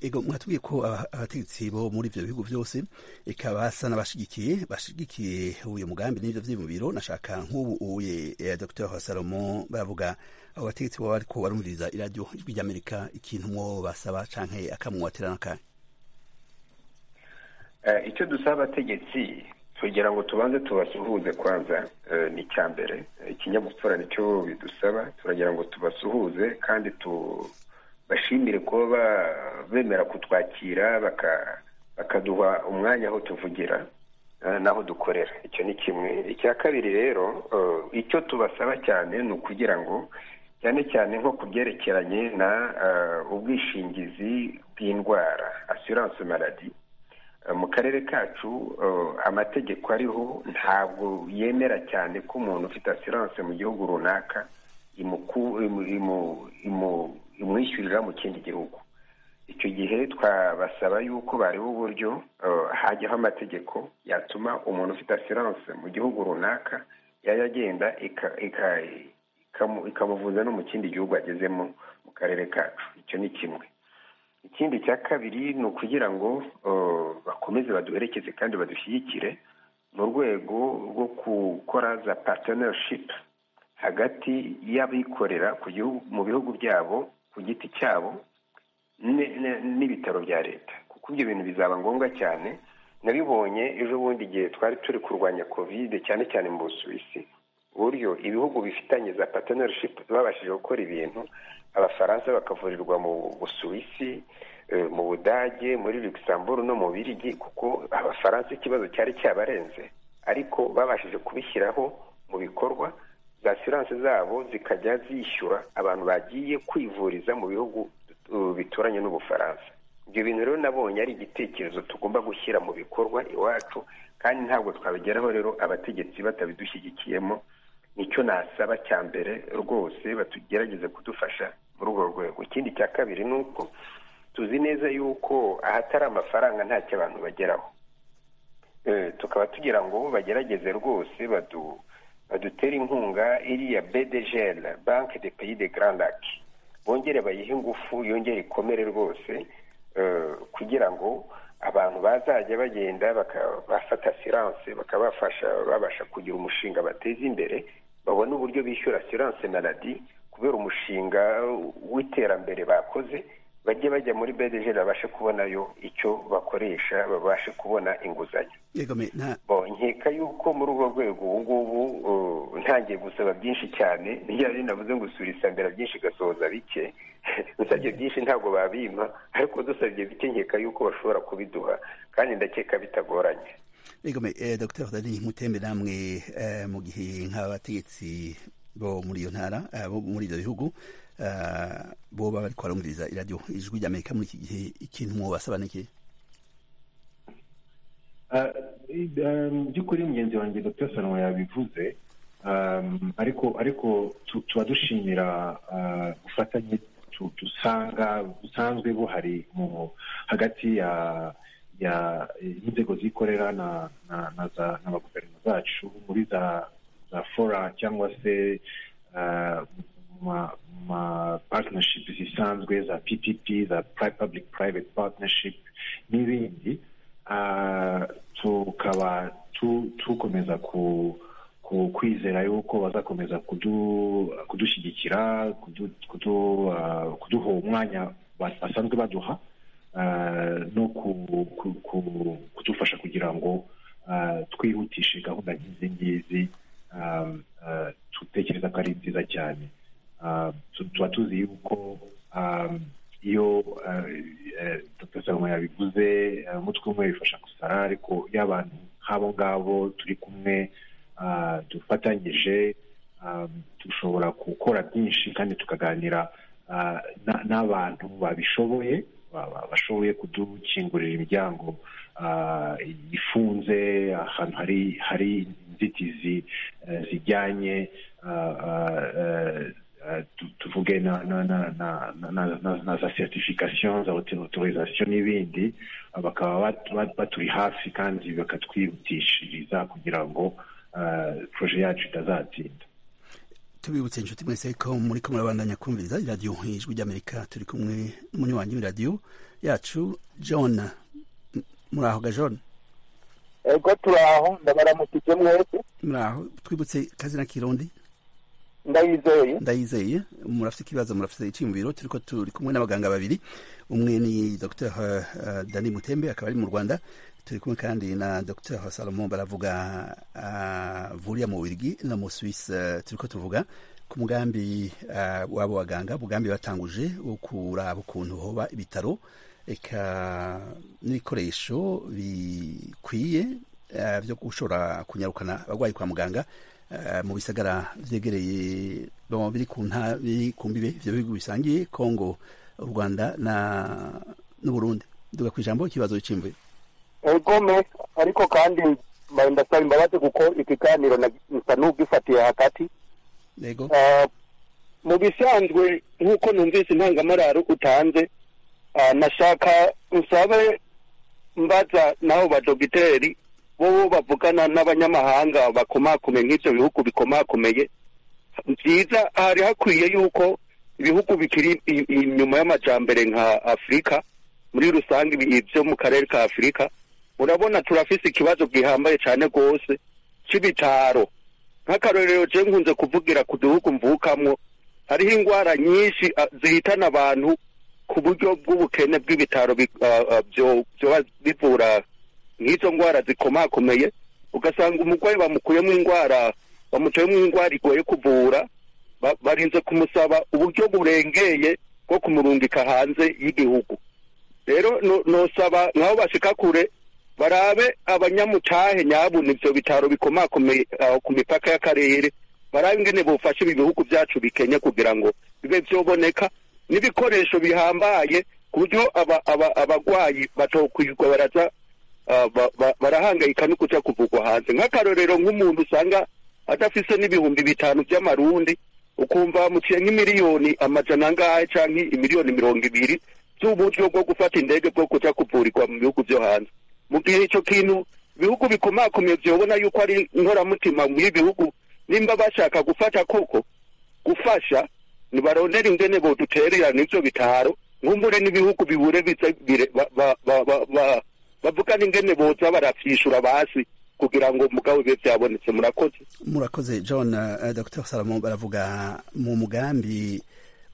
Speaker 1: ego mwatubwiye ko abategetsi bo muri ibyo bihugu byose ikaba basa n'abashigikiye bashigikiye uyu mugambi n'ibyo byiyumviro nashaka nk'ubu uye dr salomo baravuga abo bategetsi baba ariko barumviriza iradiyo ijwi ry'amerika ikintu mwo basaba canke akamwubatira n'akanya
Speaker 7: icyo dusaba abategetsi kugira ngo tubanze tubasuhuze kwanza ni icya mbere ikinyabupfura nicyo bidusaba turagira ngo tubasuhuze kandi tubashimire kuba bemera kutwakira bakaduha umwanya aho tuvugira n'aho dukorera icyo ni kimwe icya kabiri rero icyo tubasaba cyane ni ukugira ngo cyane cyane nko ku byerekeranye na ubwishingizi bw'indwara asiranse maradi mu karere kacu amategeko ariho ntabwo yemera cyane ko umuntu ufite asiranse mu gihugu runaka imwishyurira mu kindi gihugu icyo gihe twabasaba yuko bariho uburyo hajyaho amategeko yatuma umuntu ufite asiranse mu gihugu runaka yajya agenda ikamuvuza no mu kindi gihugu agezemo mu karere kacu icyo ni kimwe ikindi cya kabiri ni ukugira ngo bakomeze baduherekeze kandi badushyigikire mu rwego rwo gukora za partenership hagati y'abikorera mu bihugu byabo ku giti cyabo n'ibitaro bya leta kuko ibyo bintu bizaba ngombwa cyane nabibonye ejo bundi igihe twari turi kurwanya kovide cyane cyane mu busuwisi uburyo ibihugu bifitanye za partenership babashije gukora ibintu abafaransa bakavurirwa mu busuwisi mu budage muri luxembourg no mu birigi kuko abafaransa ikibazo cyari cyabarenze ariko babashije kubishyiraho mu bikorwa za asiranse zabo zikajya zishyura abantu bagiye kwivuriza mu bihugu bituranye n'ubufaransa ibyo bintu rero nabonye ari igitekerezo tugomba gushyira mu bikorwa iwacu kandi ntabwo twabigeraho rero abategetsi batabidushyigikiyemo nicyo nasaba cya mbere rwose batugerageze kudufasha muri urwo rwego ikindi cya kabiri ni uko tuzi neza yuko ahatari amafaranga ntacyo abantu bageraho tukaba tugira ngo bagerageze rwose badutere inkunga iriya bdgl banki de peyi de garandaki bongere bayihe ingufu yongere ikomere rwose kugira ngo abantu bazajya bagenda bafata asiranse bakabafasha babasha kugira umushinga bateza imbere babona uburyo bishyura asiranse na radi kubera umushinga w'iterambere bakoze bajye bajya muri bedeje babashe kubonayo icyo bakoresha babashe kubona inguzanyo nkeka yuko muri urwo rwego ubu ngubu ntangiye gusaba byinshi cyane ntibyari navuze ngo mbere byinshi gasohoza bike dusabye byinshi ntabwo babimpa ariko dusabye bike nkeka yuko bashobora kubiduha kandi ndakeka bitagoranye
Speaker 1: dr dani mutembe namwe mu gihe nk'abategetsi bo muri iyo ntara bo muri ibyo bihugu bo baba bari kubarumviriza iradiyo ijwi ry'amerika muri iki gihe ikintu mu basaba ni iki
Speaker 8: mu by'ukuri mugenzi wanjye dr salomon yabivuze ariko ariko tuba dushimira ubufatanye dusanga busanzwe buhari hagati ya y'inzego zikorera na guverinoma zacu muri za za fora cyangwa se mu ma partnership zisanzwe za ppp za public private partnership n'ibindi tukaba dukomeza kwizera yuko bazakomeza kudushyigikira kuduha umwanya basanzwe baduha no kudufasha kugira ngo twihutishe gahunda nk'izi ngizi dutekereza ko ari nziza cyane tuba tuzi yuko iyo dr salomon yabivuze umutwe umwe bifasha gusara ariko iyo abantu nk'abo ngabo turi kumwe dufatanyije dushobora gukora byinshi kandi tukaganira n'abantu babishoboye bashoboye kudukingurira imiryango ifunze ahantu hari hari inzitizi zijyanye tuvuge na za certification za autorisation n'ibindi bakaba baturi hafi kandi bakatwihutishiriza kugira ngo poroje yacu itazatinda
Speaker 1: tubibutse inshuti mwese ko muri ko murabandanya kumviriza iradiyo ijwi ry'amerika turi kumwe n'umunywanyi w'iradiyo yacu john murahoga john
Speaker 9: ego turaho ndabaramukije mwese
Speaker 1: muraho twibutse kazina kirundi
Speaker 9: ndayizeye
Speaker 1: ndayizeye murafite ikibazo murafite icyiyumviro turi ko turi kumwe n'abaganga babiri umwe ni dr dani mutembe akaba ari mu rwanda turi kumwe kandi na dr salomon baravuga avurira mu birigi no mu suwisi turi ko tuvuga ku mugambi w'abo baganga umugambi batanguje wo kuraba ukuntu hoba ibitaro reka n'ibikoresho bikwiye byo gushobora kunyarukana abarwayi kwa muganga mu bisagara byegereye biri ku mbibe ibyo bihugu bisangiye kongo u rwanda n'uburundi duga ku ijambo ikibazo cy'imvura
Speaker 9: egome ariko kandi ndasaba imbabazi kuko ikiganiro nsa n'ubwifatiye hagati mu bisanzwe nk'uko numvise intangamararo utanze nashaka nsabe mbaza n'abo badogiteri bo bavugana n'abanyamahanga bakomakomeye nk'ibyo bihugu bikomakomeye byiza hari hakwiye yuko ibihugu bikiri inyuma y'amajyambere nka afurika muri rusange ibyo mu karere ka afurika urabona turafise ikibazo gihambaye cyane rwose cy'ibitaro nk'akarorero je nkunze kuvugira ku gihugu mvukamwo hariho indwara nyinshi zihitana abantu ku buryo bw'ubukene bw'ibitaro byoba bivura nk'izo ndwara zikomakomeye ugasanga umurwayi bamukuyemo indwara bamucayemo indwara igoye kuvura barinze kumusaba uburyo burengeye bwo kumurungika hanze y'igihugu rero nosaba nk'aho bashika kure barabe abanyamutahe nyabuna ibyo bitaro bikomakomeye ku mipaka y'akarere barabe ingene bufashe ibi bihugu byacu bikenye kugira ngo bibe byoboneka n'ibikoresho bihambaye ku buryo abarwayi batokwirwa baraza barahangayika no kuja kuvugwa hanze nk'akarorero nk'umuntu usanga adafise n'ibihumbi bitanu by'amarundi ukumva bamuciye nk'imiliyoni amajana angahe canke imiliyoni mirongo ibiri z'uburyo bwo gufata indege bwo kuja kuvurirwa mu bihugu vyo hanze mu gihe icyo kintu ibihugu bikomakomeye byobona yuko ari inkoramutima muri bihugu nimba bashaka gufata koko gufasha ntibarondera ingene bodutererana ibyo bitaro nkumbure n'ibihugu bibure bavuga n'ingene boza baravyishura basi kugira ngo mugabo bibe byabonetse murakoze
Speaker 1: murakoze john dr salomon baravuga mu mugambi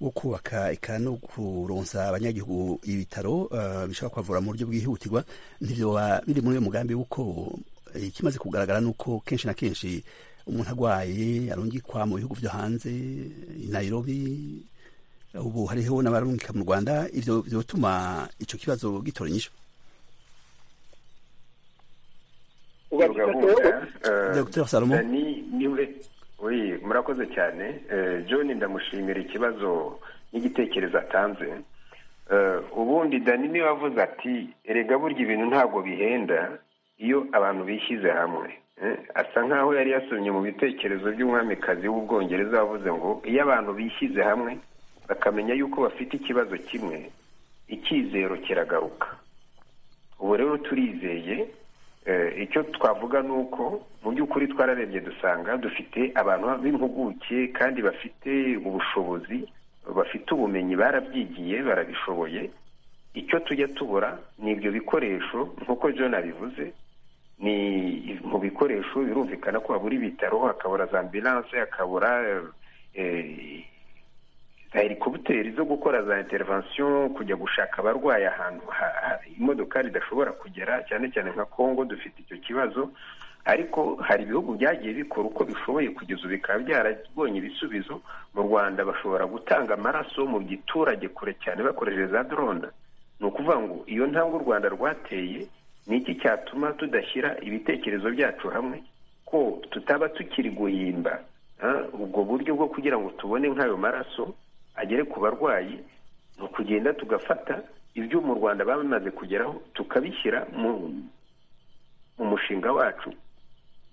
Speaker 1: wo kubaka eka no kuronsa abanyagihugu ibitaro bishobora kubavura mu buryo bwihutirwa ntibyoba biri muri uyu mugambi w'uko ikimaze kugaragara ni uko kenshi na kenshi umuntu arwaye arungikwa mu bihugu byo hanze i Nairobi ubu hariho n'abarungika mu rwanda ibyo byotuma icyo kibazo gitora inyishu
Speaker 9: dr
Speaker 1: salomo
Speaker 7: oui murakoze cyane john ndamushimira ikibazo n'igitekerezo atanze ubundi dani niwe wavuze ati erega burya ibintu ntabwo bihenda iyo abantu bishyize hamwe eh, asa nkaho yari yasomye mu bitekerezo by'umwamikazi w'ubwongereza wavuze ngo iyo abantu bishyize hamwe bakamenya yuko bafite ikibazo kimwe icyizero kiragaruka ubu rero turizeye eh, icyo twavuga ni uko mu by'ukuri twararebye dusanga dufite abantu b'impuguke kandi bafite ubushobozi bafite ubumenyi barabyigiye barabishoboye icyo tujya tubura ni ibyo bikoresho nk'uko john abivuze ni mu bikoresho birumvikana ko habura ibitaro hakabura za ambilanse hakabura eh, za helikoputeri zo gukora za intervention kujya gushaka abarwayi ahantu ha- ha- imodokari idashobora kugera cyane cyane nka congo dufite icyo kibazo ariko hari ibihugu byagiye bikora uko bishoboye kugeza ubu bikaba byarabonye ibisubizo mu rwanda bashobora gutanga amaraso mu giturage kure cyane bakoresheje za dorone ni ukuvuga ngo iyo ntambwe u rwanda rwateye ni iki cyatuma tudashyira ibitekerezo byacu hamwe ko tutaba tukiri guhimba ah, ubwo buryo bwo kugira ngo tubone nk'ayo maraso agere ku barwayi ni ukugenda tugafata ibyo mu rwanda bamaze kugeraho tukabishyira mu mu mushinga wacu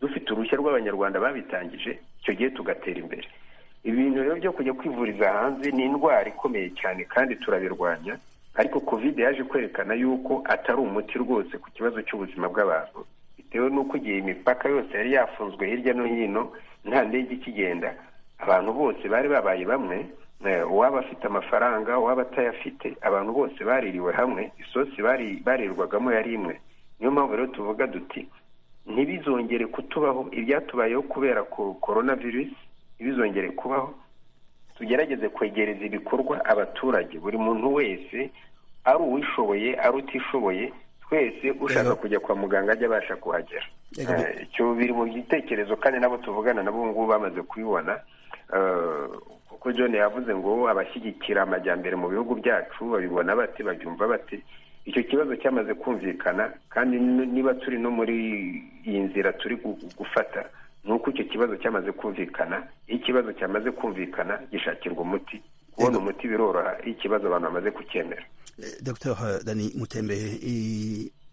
Speaker 7: dufite uruhushya rw'abanyarwanda babitangije icyo gihe tugatera imbere ibintu rero byo kujya kwivuriza hanze ni indwara ikomeye cyane kandi turabirwanya ariko kovide yaje kwerekana yuko atari umuti rwose ku kibazo cy'ubuzima bw'abantu bitewe n'uko igihe imipaka yose yari yafunzwe hirya no hino nta ndege ikigenda abantu bose bari babaye bamwe eh, uwaba afite amafaranga uwaba atayafite abantu bose baririwe hamwe isosi bari- barirwagamo yari imwe niyo mpamvu rero tuvuga duti ntibizongere kutubaho ibyatubayeho kubera ko- korona virusi ntibizongere kubaho tugerageze kwegereza ibikorwa abaturage buri muntu wese ari uwishoboye ari utishoboye twese ushaka
Speaker 1: Yego.
Speaker 7: kujya kwa muganga ajya abasha kuhagera
Speaker 1: Yego,
Speaker 7: Eh, icyo biri mu gitekerezo kandi nabo tuvugana nabo ubu ngubu bamaze kubibona Eh, kuko john yavuze ngo abashyigikira amajyambere mu bihugu byacu babibona bate babyumva bate icyo kibazo cyamaze kumvikana kandi n- niba turi no muri iyi nzira turi gu- gufata ni uko icyo kibazo cyamaze kumvikana iyo ikibazo cyamaze kumvikana gishakirwa umuti kubona
Speaker 1: Yego.
Speaker 7: umuti biroroha iyo ikibazo abantu bamaze kucyemera
Speaker 1: Eh, Dr Dani Mutembehe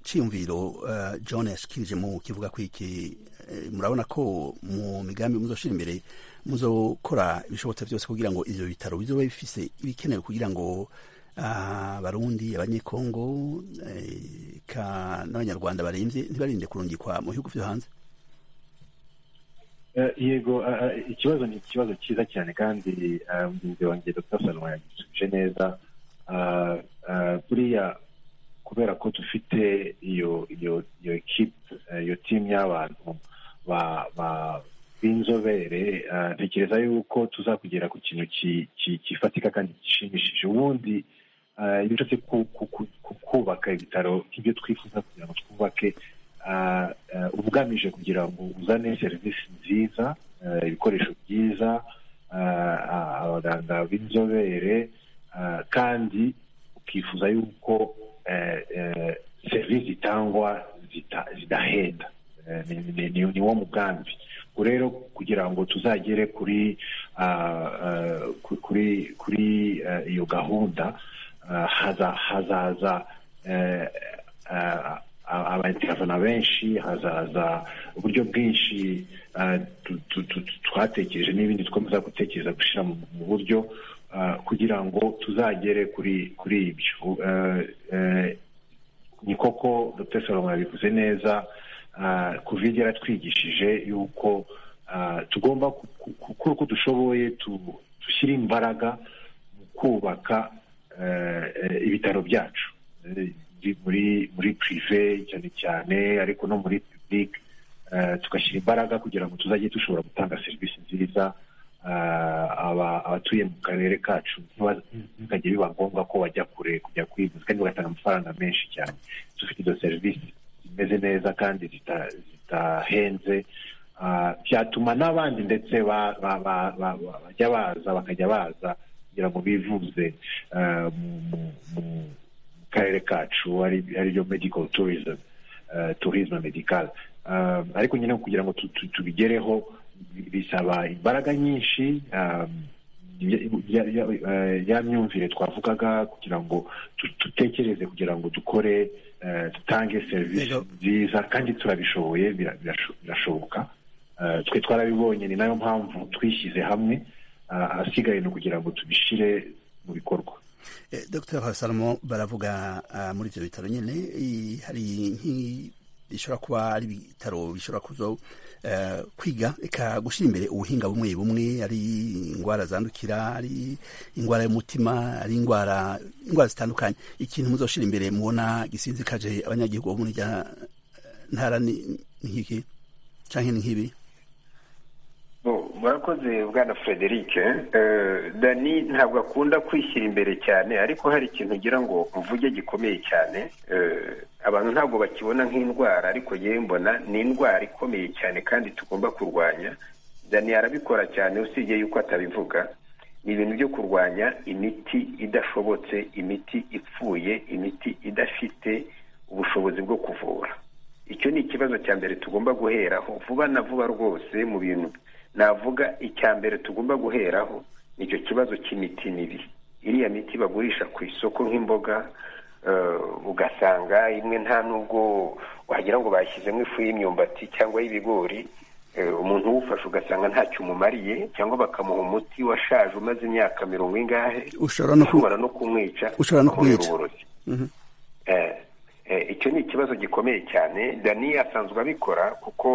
Speaker 1: iciyumviro eh, John yashikirije mu kivuga ku iki eh, murabona ko mu migambi muzoshira imbere muzokora ibishobotse byose kugira ngo ivyo bitaro bizobe bifise ibikenewe kugira ngo ah, abarundi abanyekongo eh, ka n'abanyarwanda baremvye ntibarinde kurungikwa mu bihugu vyo hanze
Speaker 8: Eh, yego eh, eh, ikibazo ni ikibazo cyiza cyane kandi eh, mugenzi wanjye dr salomon yagisubije neza Ah, ah, buriya kubera ko dufite iyo iyo iyo equipe eh, iyo timu y'abantu ba- ba- b'inzobere ah, ntekereza yuko tuzakugera ku kintu ki- ki- gifatika kandi gishimishije ubundi ah, iyo ushatse ku- ku- ku- ku- kubaka ibitaro nk'ibyo twifuza kugira ngo twubake ah, eh, uba ugamije kugira ngo uzane serivisi nziza eh, ibikoresho byiza ah, ah, abaganga b'inzobere ah, kandi ukifuza yuko eh, eh, serivisi zitangwa zita- zidahenda Eh, ni- ni- ni ni wo mugambi ubwo rero kugira ngo tuzagere kuri ah, ah, ku- kuri kuri eh, iyo gahunda ah, haza- hazaza eh, ah, abayintervena benshi hazaza uburyo bwinshi ah, tu- tu- tu- tu- twatekereje n'ibindi dukomeza gutekereza gushyira mu mu buryo ah, kugira ngo tuzagere kuri kuri ibyo Eh, eh, ni koko dr salomo yabivuze neza ah, covid yaratwigishije yuko ah, tugomba ku- ku- gukora uko dushoboye tu- dushyire imbaraga mu kubaka eh, eh, ibitaro byacu Eh, bi- muri muri prive cyane cyane ariko no muri public eh, tugashyira imbaraga kugira ngo tuzajye dushobora gutanga serivisi nziza ah, aba- abatuye mu karere kacu ntiba- ntibikajye biba ngombwa ko bajya kure kujya kwivuza kandi bagatanga amafaranga menshi cyane dufite izo serivisi zimeze neza kandi zita- zidahenze ah, byatuma n'abandi ndetse ba- ba- ba- ba- ba- bajya baza bakajya baza kugira ngo bivuze ah, mu- mu- mu- mu karere kacu ari- aribyo medical tourism eh, tourisme medical Eh, ariko nyine kugira ngo tu- tu- tubigereho bisaba imbaraga nyinshi eh, ya- ya- eh, ya myumvire twavugaga kugira ngo tu- dutekereze kugira ngo dukore eh, dutange serivisi
Speaker 1: Yego.
Speaker 8: nziza kandi turabishoboye bira- birasho- birashoboka Eh, twe twarabibonye ni nayo mpamvu twishyize hamwe ah, ahasigaye ni ukugira ngo tubishire mu bikorwa
Speaker 1: Eh, Dr Hasalomo baravuga ah, muri ibyo bitaro nyine i- hari nk'i- bishobora kuba ari ibitaro bishobora kuzo eh, kwiga reka gushyira imbere ubuhinga bumwe bumwe ari indwara zandukira ari indwara y'umutima ari indwara indwara zitandukanye ikintu muzoshyira imbere mubona gisinzikaje abanyagihugu bo muri rya ntara ni ni nk'iki cyangwa ni nk'ibi
Speaker 7: Bo, murakoze bwana frederic Eh, dani ntabwo akunda kwishyira imbere cyane ariko hari ikintu ngira ngo mvuge gikomeye cyane Eh, abantu ntabwo bakibona nk'indwara ariko yewe mbona ni indwara ikomeye cyane kandi tugomba kurwanya dani arabikora cyane usibye yuko atabivuga ni ibintu byo kurwanya imiti idashobotse imiti ipfuye imiti idafite ubushobozi bwo kuvura icyo ni ikibazo cya mbere tugomba guheraho vuba na vuba rwose mu bintu navuga icya mbere tugomba guheraho nicyo kibazo cy'imiti mibi iriya miti bagurisha ku isoko nk'imboga eh, ugasanga imwe nta nubwo wagira ngo bashyizemo ifu y'imyumbati cyangwa y'ibigori Eh, umuntu uwufashe ugasanga ntacyo umumariye cyangwa bakamuha umuti washaje umaze imyaka mirongo ingahe
Speaker 1: ushobora no ku-
Speaker 7: ushobora no kumwica
Speaker 1: ushobora no
Speaker 7: ukamubera
Speaker 1: kumwica.
Speaker 7: uburozi
Speaker 1: Mhm.
Speaker 7: Eh, eh, icyo ni ikibazo gikomeye cyane dani asanzwe abikora kuko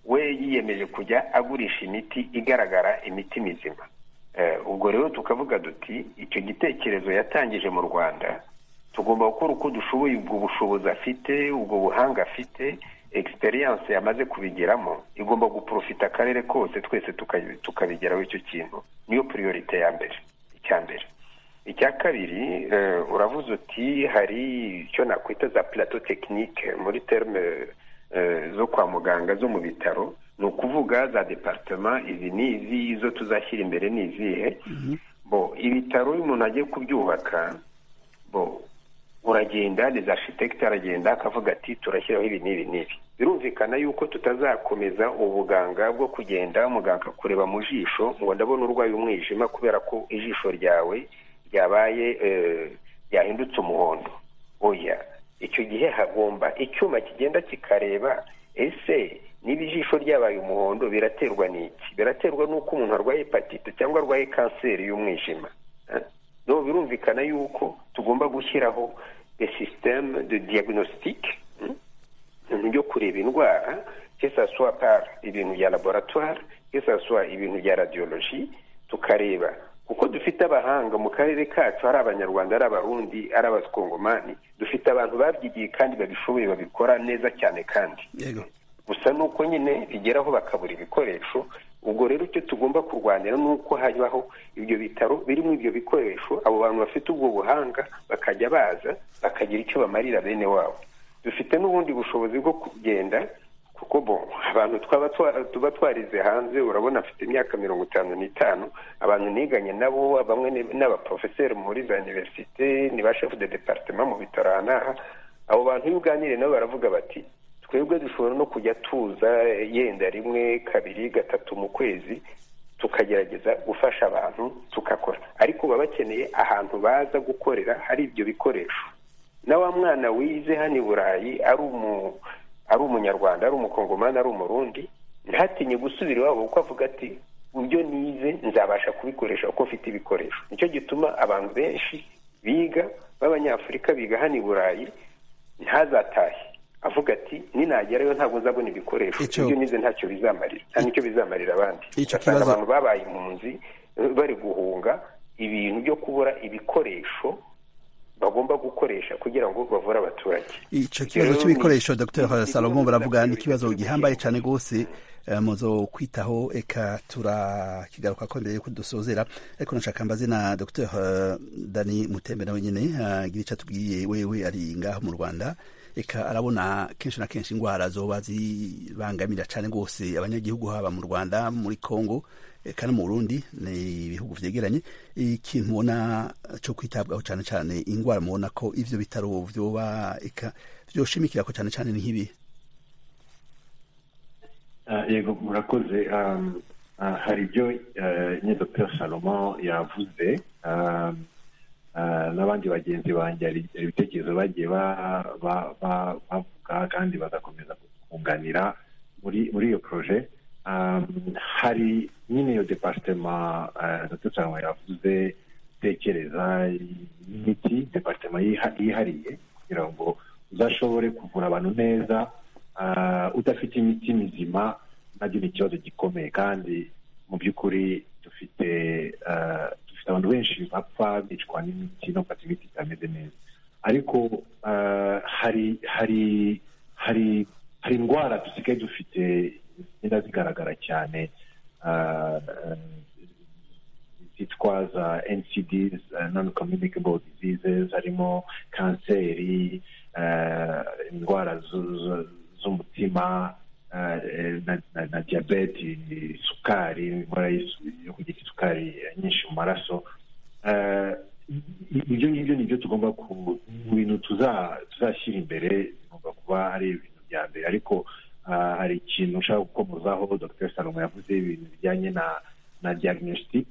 Speaker 7: we yiyemeje kujya agurisha imiti igaragara imiti mizima Eh, ubwo rero tukavuga duti icyo gitekerezo yatangije mu rwanda tugomba gukora uko dushoboye ubwo bushobozi afite ubwo buhanga afite egisperiyanse yamaze kubigeramo igomba guprofita akarere kose twese tuka- tukabigeraho icyo kintu niyo priorite ya mbere icya mbere icya kabiri eh, uravuze uti hari icyo nakwita za plateau technique muri terme eh, zo kwa muganga zo mu bitaro ni ukuvuga za departement izi n'izi izo tuzashyira imbere ni izihe bo ibitaro iyo umuntu agiye kubyubaka bo uragenda des architecte aragenda akavuga ati turashyiraho ibi n'ibi n'ibi birumvikana yuko tutazakomeza ubuganga bwo kugenda muganga kureba mu jisho ngo ndabona urwaye umwijima kubera ko ijisho ryawe ryabaye eh, ryahindutse umuhondo oya icyo gihe hagomba icyuma kigenda kikareba ese niba ijisho ryabaye umuhondo biraterwa n'iki biraterwa n'uko umuntu arwaye hepatite cyangwa arwaye kanseri y'umwijima Eh? no birumvikana yuko tugomba gushyiraho des systèmes de diagnostic mm, ibintu byo kureba indwara que ça soit par ibintu bya laboratoire que ça soit ibintu bya radiologie tukareba kuko dufite abahanga mu karere kacu ari abanyarwanda ari abarundi ari abakongomani dufite abantu babyigiye kandi babishoboye babikora neza cyane kandi
Speaker 1: yego
Speaker 7: gusa ni uko nyine bigeraho bakabura ibikoresho ubwo rero icyo tugomba kurwanira ni uko habaho ibyo bitaro birimo ibyo bikoresho abo bantu bafite ubwo buhanga bakajya baza bakagira icyo bamarira bene wabo dufite n'ubundi bushobozi bwo kugenda kuko bo abantu twaba twa- tuba twarize hanze urabona afite imyaka mirongo itanu n'itanu abantu niganye nabo bamwe ni- ni abaporofeseri muri za iniverisite ni ba shefu de deparitema mu bitaro aha n'aha abo bantu iyo uganiriye nabo baravuga bati twebwe dushobora no kujya tuza yenda rimwe kabiri gatatu mu kwezi tukagerageza gufasha abantu tugakora ariko baba bakeneye ahantu baza gukorera hari ibyo bikoresho na wa mwana wize hano i burayi ari umu ari umunyarwanda ari umukongomani ari umurundi ntatinye gusubira iwabo kuko avuga ati mu byo nize nzabasha kubikoresha kuko mfite ibikoresho nicyo gituma abantu benshi biga b'abanyafurika biga hano i burayi ntazatahe avuga ati ninagerayo ntabwo nzabona ibikoresho
Speaker 1: Icyo-
Speaker 7: ibyo nize ntacyo bizamarira nta nicyo bizamarira abandi
Speaker 1: Icyo
Speaker 7: Ugasanga
Speaker 1: kibazo-
Speaker 7: abantu babaye impunzi eh, bari guhunga ibintu byo kubura ibikoresho bagomba gukoresha kugira ngo bavure abaturage
Speaker 1: icyo kibazo
Speaker 7: Rero
Speaker 1: cy'ibikoresho
Speaker 7: ni-
Speaker 1: dr
Speaker 7: ni-
Speaker 1: salomo baravuga ni
Speaker 7: ni-
Speaker 1: ikibazo gihambaye cyane rwose eh, muzo kwitaho eka turakigaruka ko mbere yuko dusozera ariko nashaka mbaze na dr eh, dani mutembe nawe nyine agira icyo atubwiye wewe ari ngaha mu rwanda eka arabona kenshi na kenshi indwara zoba zibangamira cyane rwose abanyagihugu haba mu rwanda muri congo eka no mu burundi ni ibihugu byegeranye ikintu mubona cyo kwitabwaho cyane cyane indwara mubona ko ivyo bitaro vyoba eka vyoshimikira ko cyane cyane ni nk'ibi
Speaker 8: Ah, yego murakoze um, hari ibyo nyine dr salomon yavuze n'abandi bagenzi banjye hari ibitekerezo bagiye bavuga kandi bagakomeza kunganira muri iyo poroje hari nyine iyo depasitema dr salomon yavuze tekereza imiti departema yihariye kugira ngo uzashobore kuvura abantu neza udafite imiti mizima nabyo ni ikibazo gikomeye kandi mu by'ukuri dufite dufite abantu benshi bapfa bicwa n'imiti no gufata imiti itameze neza ariko hari hari hari hari indwara dusigaye dufite zigenda zigaragara cyane zitwa za NCDs non communicable diseases harimo kanseri indwara z'umutima na diyabete isukari indwara yo kugira isukari nyinshi mu maraso ibyo ngibyo ni byo tugomba ku bintu tuzashyira imbere bigomba kuba ari ibintu bya mbere ariko hari ikintu ushaka gukomozaho dr salomo yavuze ibintu bijyanye na na diagnostic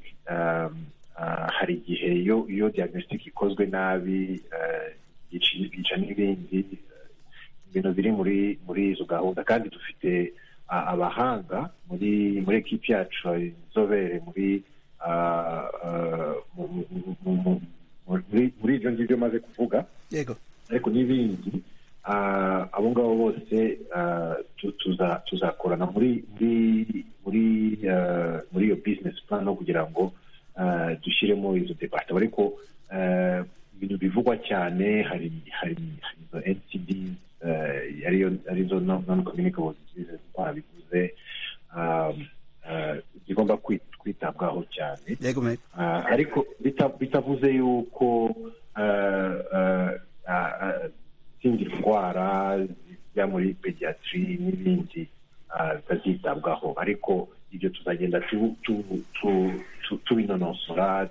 Speaker 8: hari igihe iyo diagnostic ikozwe nabi yica n'ibindi ibintu biri muri muri izo gahunda kandi dufite abahanga muri muri ekipi yacu inzobere muri muri ibyo ngibyo maze kuvuga
Speaker 1: yego
Speaker 8: ariko n'ibindi abo ngabo bose tuzakorana muri muri muri iyo bizinesi plani kugira ngo dushyiremo izo debate ariko ibintu bivugwa cyane hari hari izo ncd ariyo arizo non communicable diseases bivuze zigomba kwitabwaho cyane ariko bitavuze yuko izindi ndwara zijya muri pediyatiri n'ibindi bitazitabwaho ariko ibyo tuzagenda tubinonosora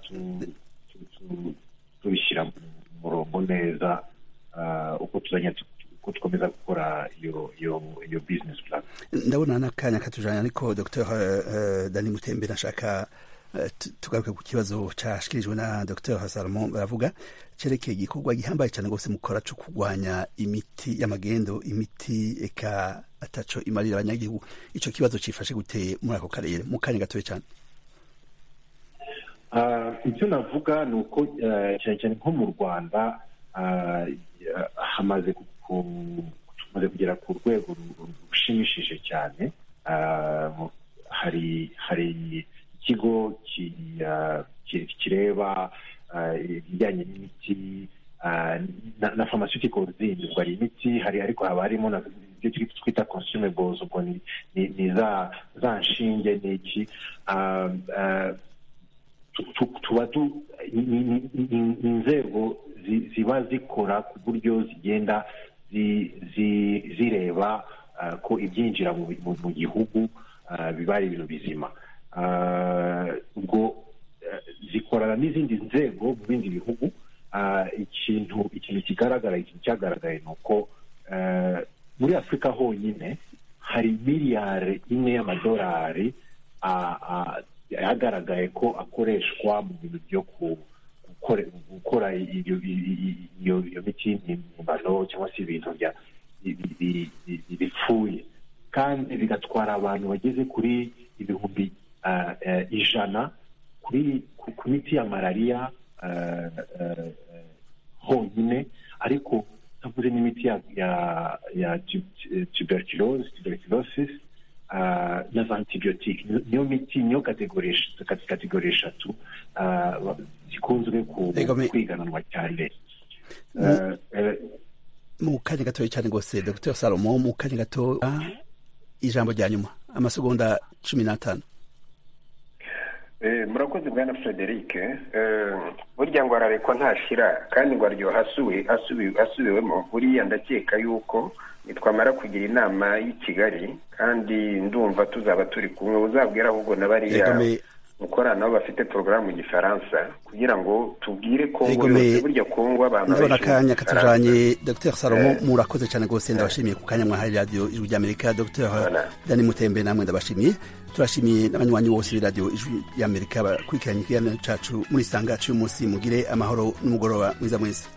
Speaker 8: tubishyira mu murongo neza uko tuzagenda gukomeza gukora iyo iyo iyo bizinesi purani
Speaker 1: ndabona n'akanya katujyanye ariko dr dani mutembe nashaka tugaruke ku kibazo cyashyikirijwe na dr hasaramo baravuga cyerekeye igikorwa gihambaye cyane rwose mukora cyo kurwanya imiti y'amagendo imiti eka ataco imarira abanyagihugu icyo kibazo cyifashe guteye muri ako karere mu kanya gatoya cyane
Speaker 8: icyo navuga ni uko cyane cyane nko mu rwanda hamaze tumaze kugera ku rwego rushimishije cyane hari hari ikigo kireba ibijyanye n'imiti na pharmaceutical zindi ubwo hari imiti hari ariko haba harimo na ibyo twita consumables ubwo ni za nshinge ni iki tuba inzego ziba zikora ku buryo zigenda zireba ko ibyinjira mu gihugu biba ari ibintu bizima ubwo zikorana n'izindi nzego mu bindi bihugu ikintu ikintu kigaragara ikintu cyagaragaye ni uko muri afurika honyine hari miliyari imwe y'amadolari yagaragaye ko akoreshwa mu bintu byo ku gukora iyo miti y'impimbano cyangwa se ibintu bipfuye kandi bigatwara abantu bageze kuri ibihumbi ijana ku miti ya malariya honyine ariko ntavuze n'imiti ya tuberculosis na za antibiyotike niyo miti niyo kategori eshatu zikunzwe kwigananwa cyane
Speaker 1: mu kanya gatoya cyane rwose dr salomo mu kanya gato ijambo rya nyuma amasegonda cumi n'atanu
Speaker 7: murakoze bwana frederic burya ngo ararekwa ntashira kandi ngo aryoha asubiwemo buriya ndakeka yuko nitwamara kugira inama y'i kigali kandi ndumva tuzaba turi kumwe uzabwira ahubwo na bariya gukorana nabo bafite porogaramu mu gifaransa kugira ngo tubwire kongo
Speaker 1: Rigomeye.
Speaker 7: yose burya kongo abantu
Speaker 1: ndabona
Speaker 7: barishimye
Speaker 1: akanya
Speaker 7: igifaransa.
Speaker 1: katujanye dr salomo
Speaker 7: Eh.
Speaker 1: murakoze cyane rwose ndabashimiye ku kanya mwahaye radiyo ijwi ry'amerika dr
Speaker 7: Voilà.
Speaker 1: dani mutembe namwe ndabashimiye turashimiye n'abanywanyi bose b'iradiyo ijwi ry'amerika bakurikiranye ikiganiro cacu muri sanga cy'uyu munsi mugire amahoro n'umugoroba mwiza mwiza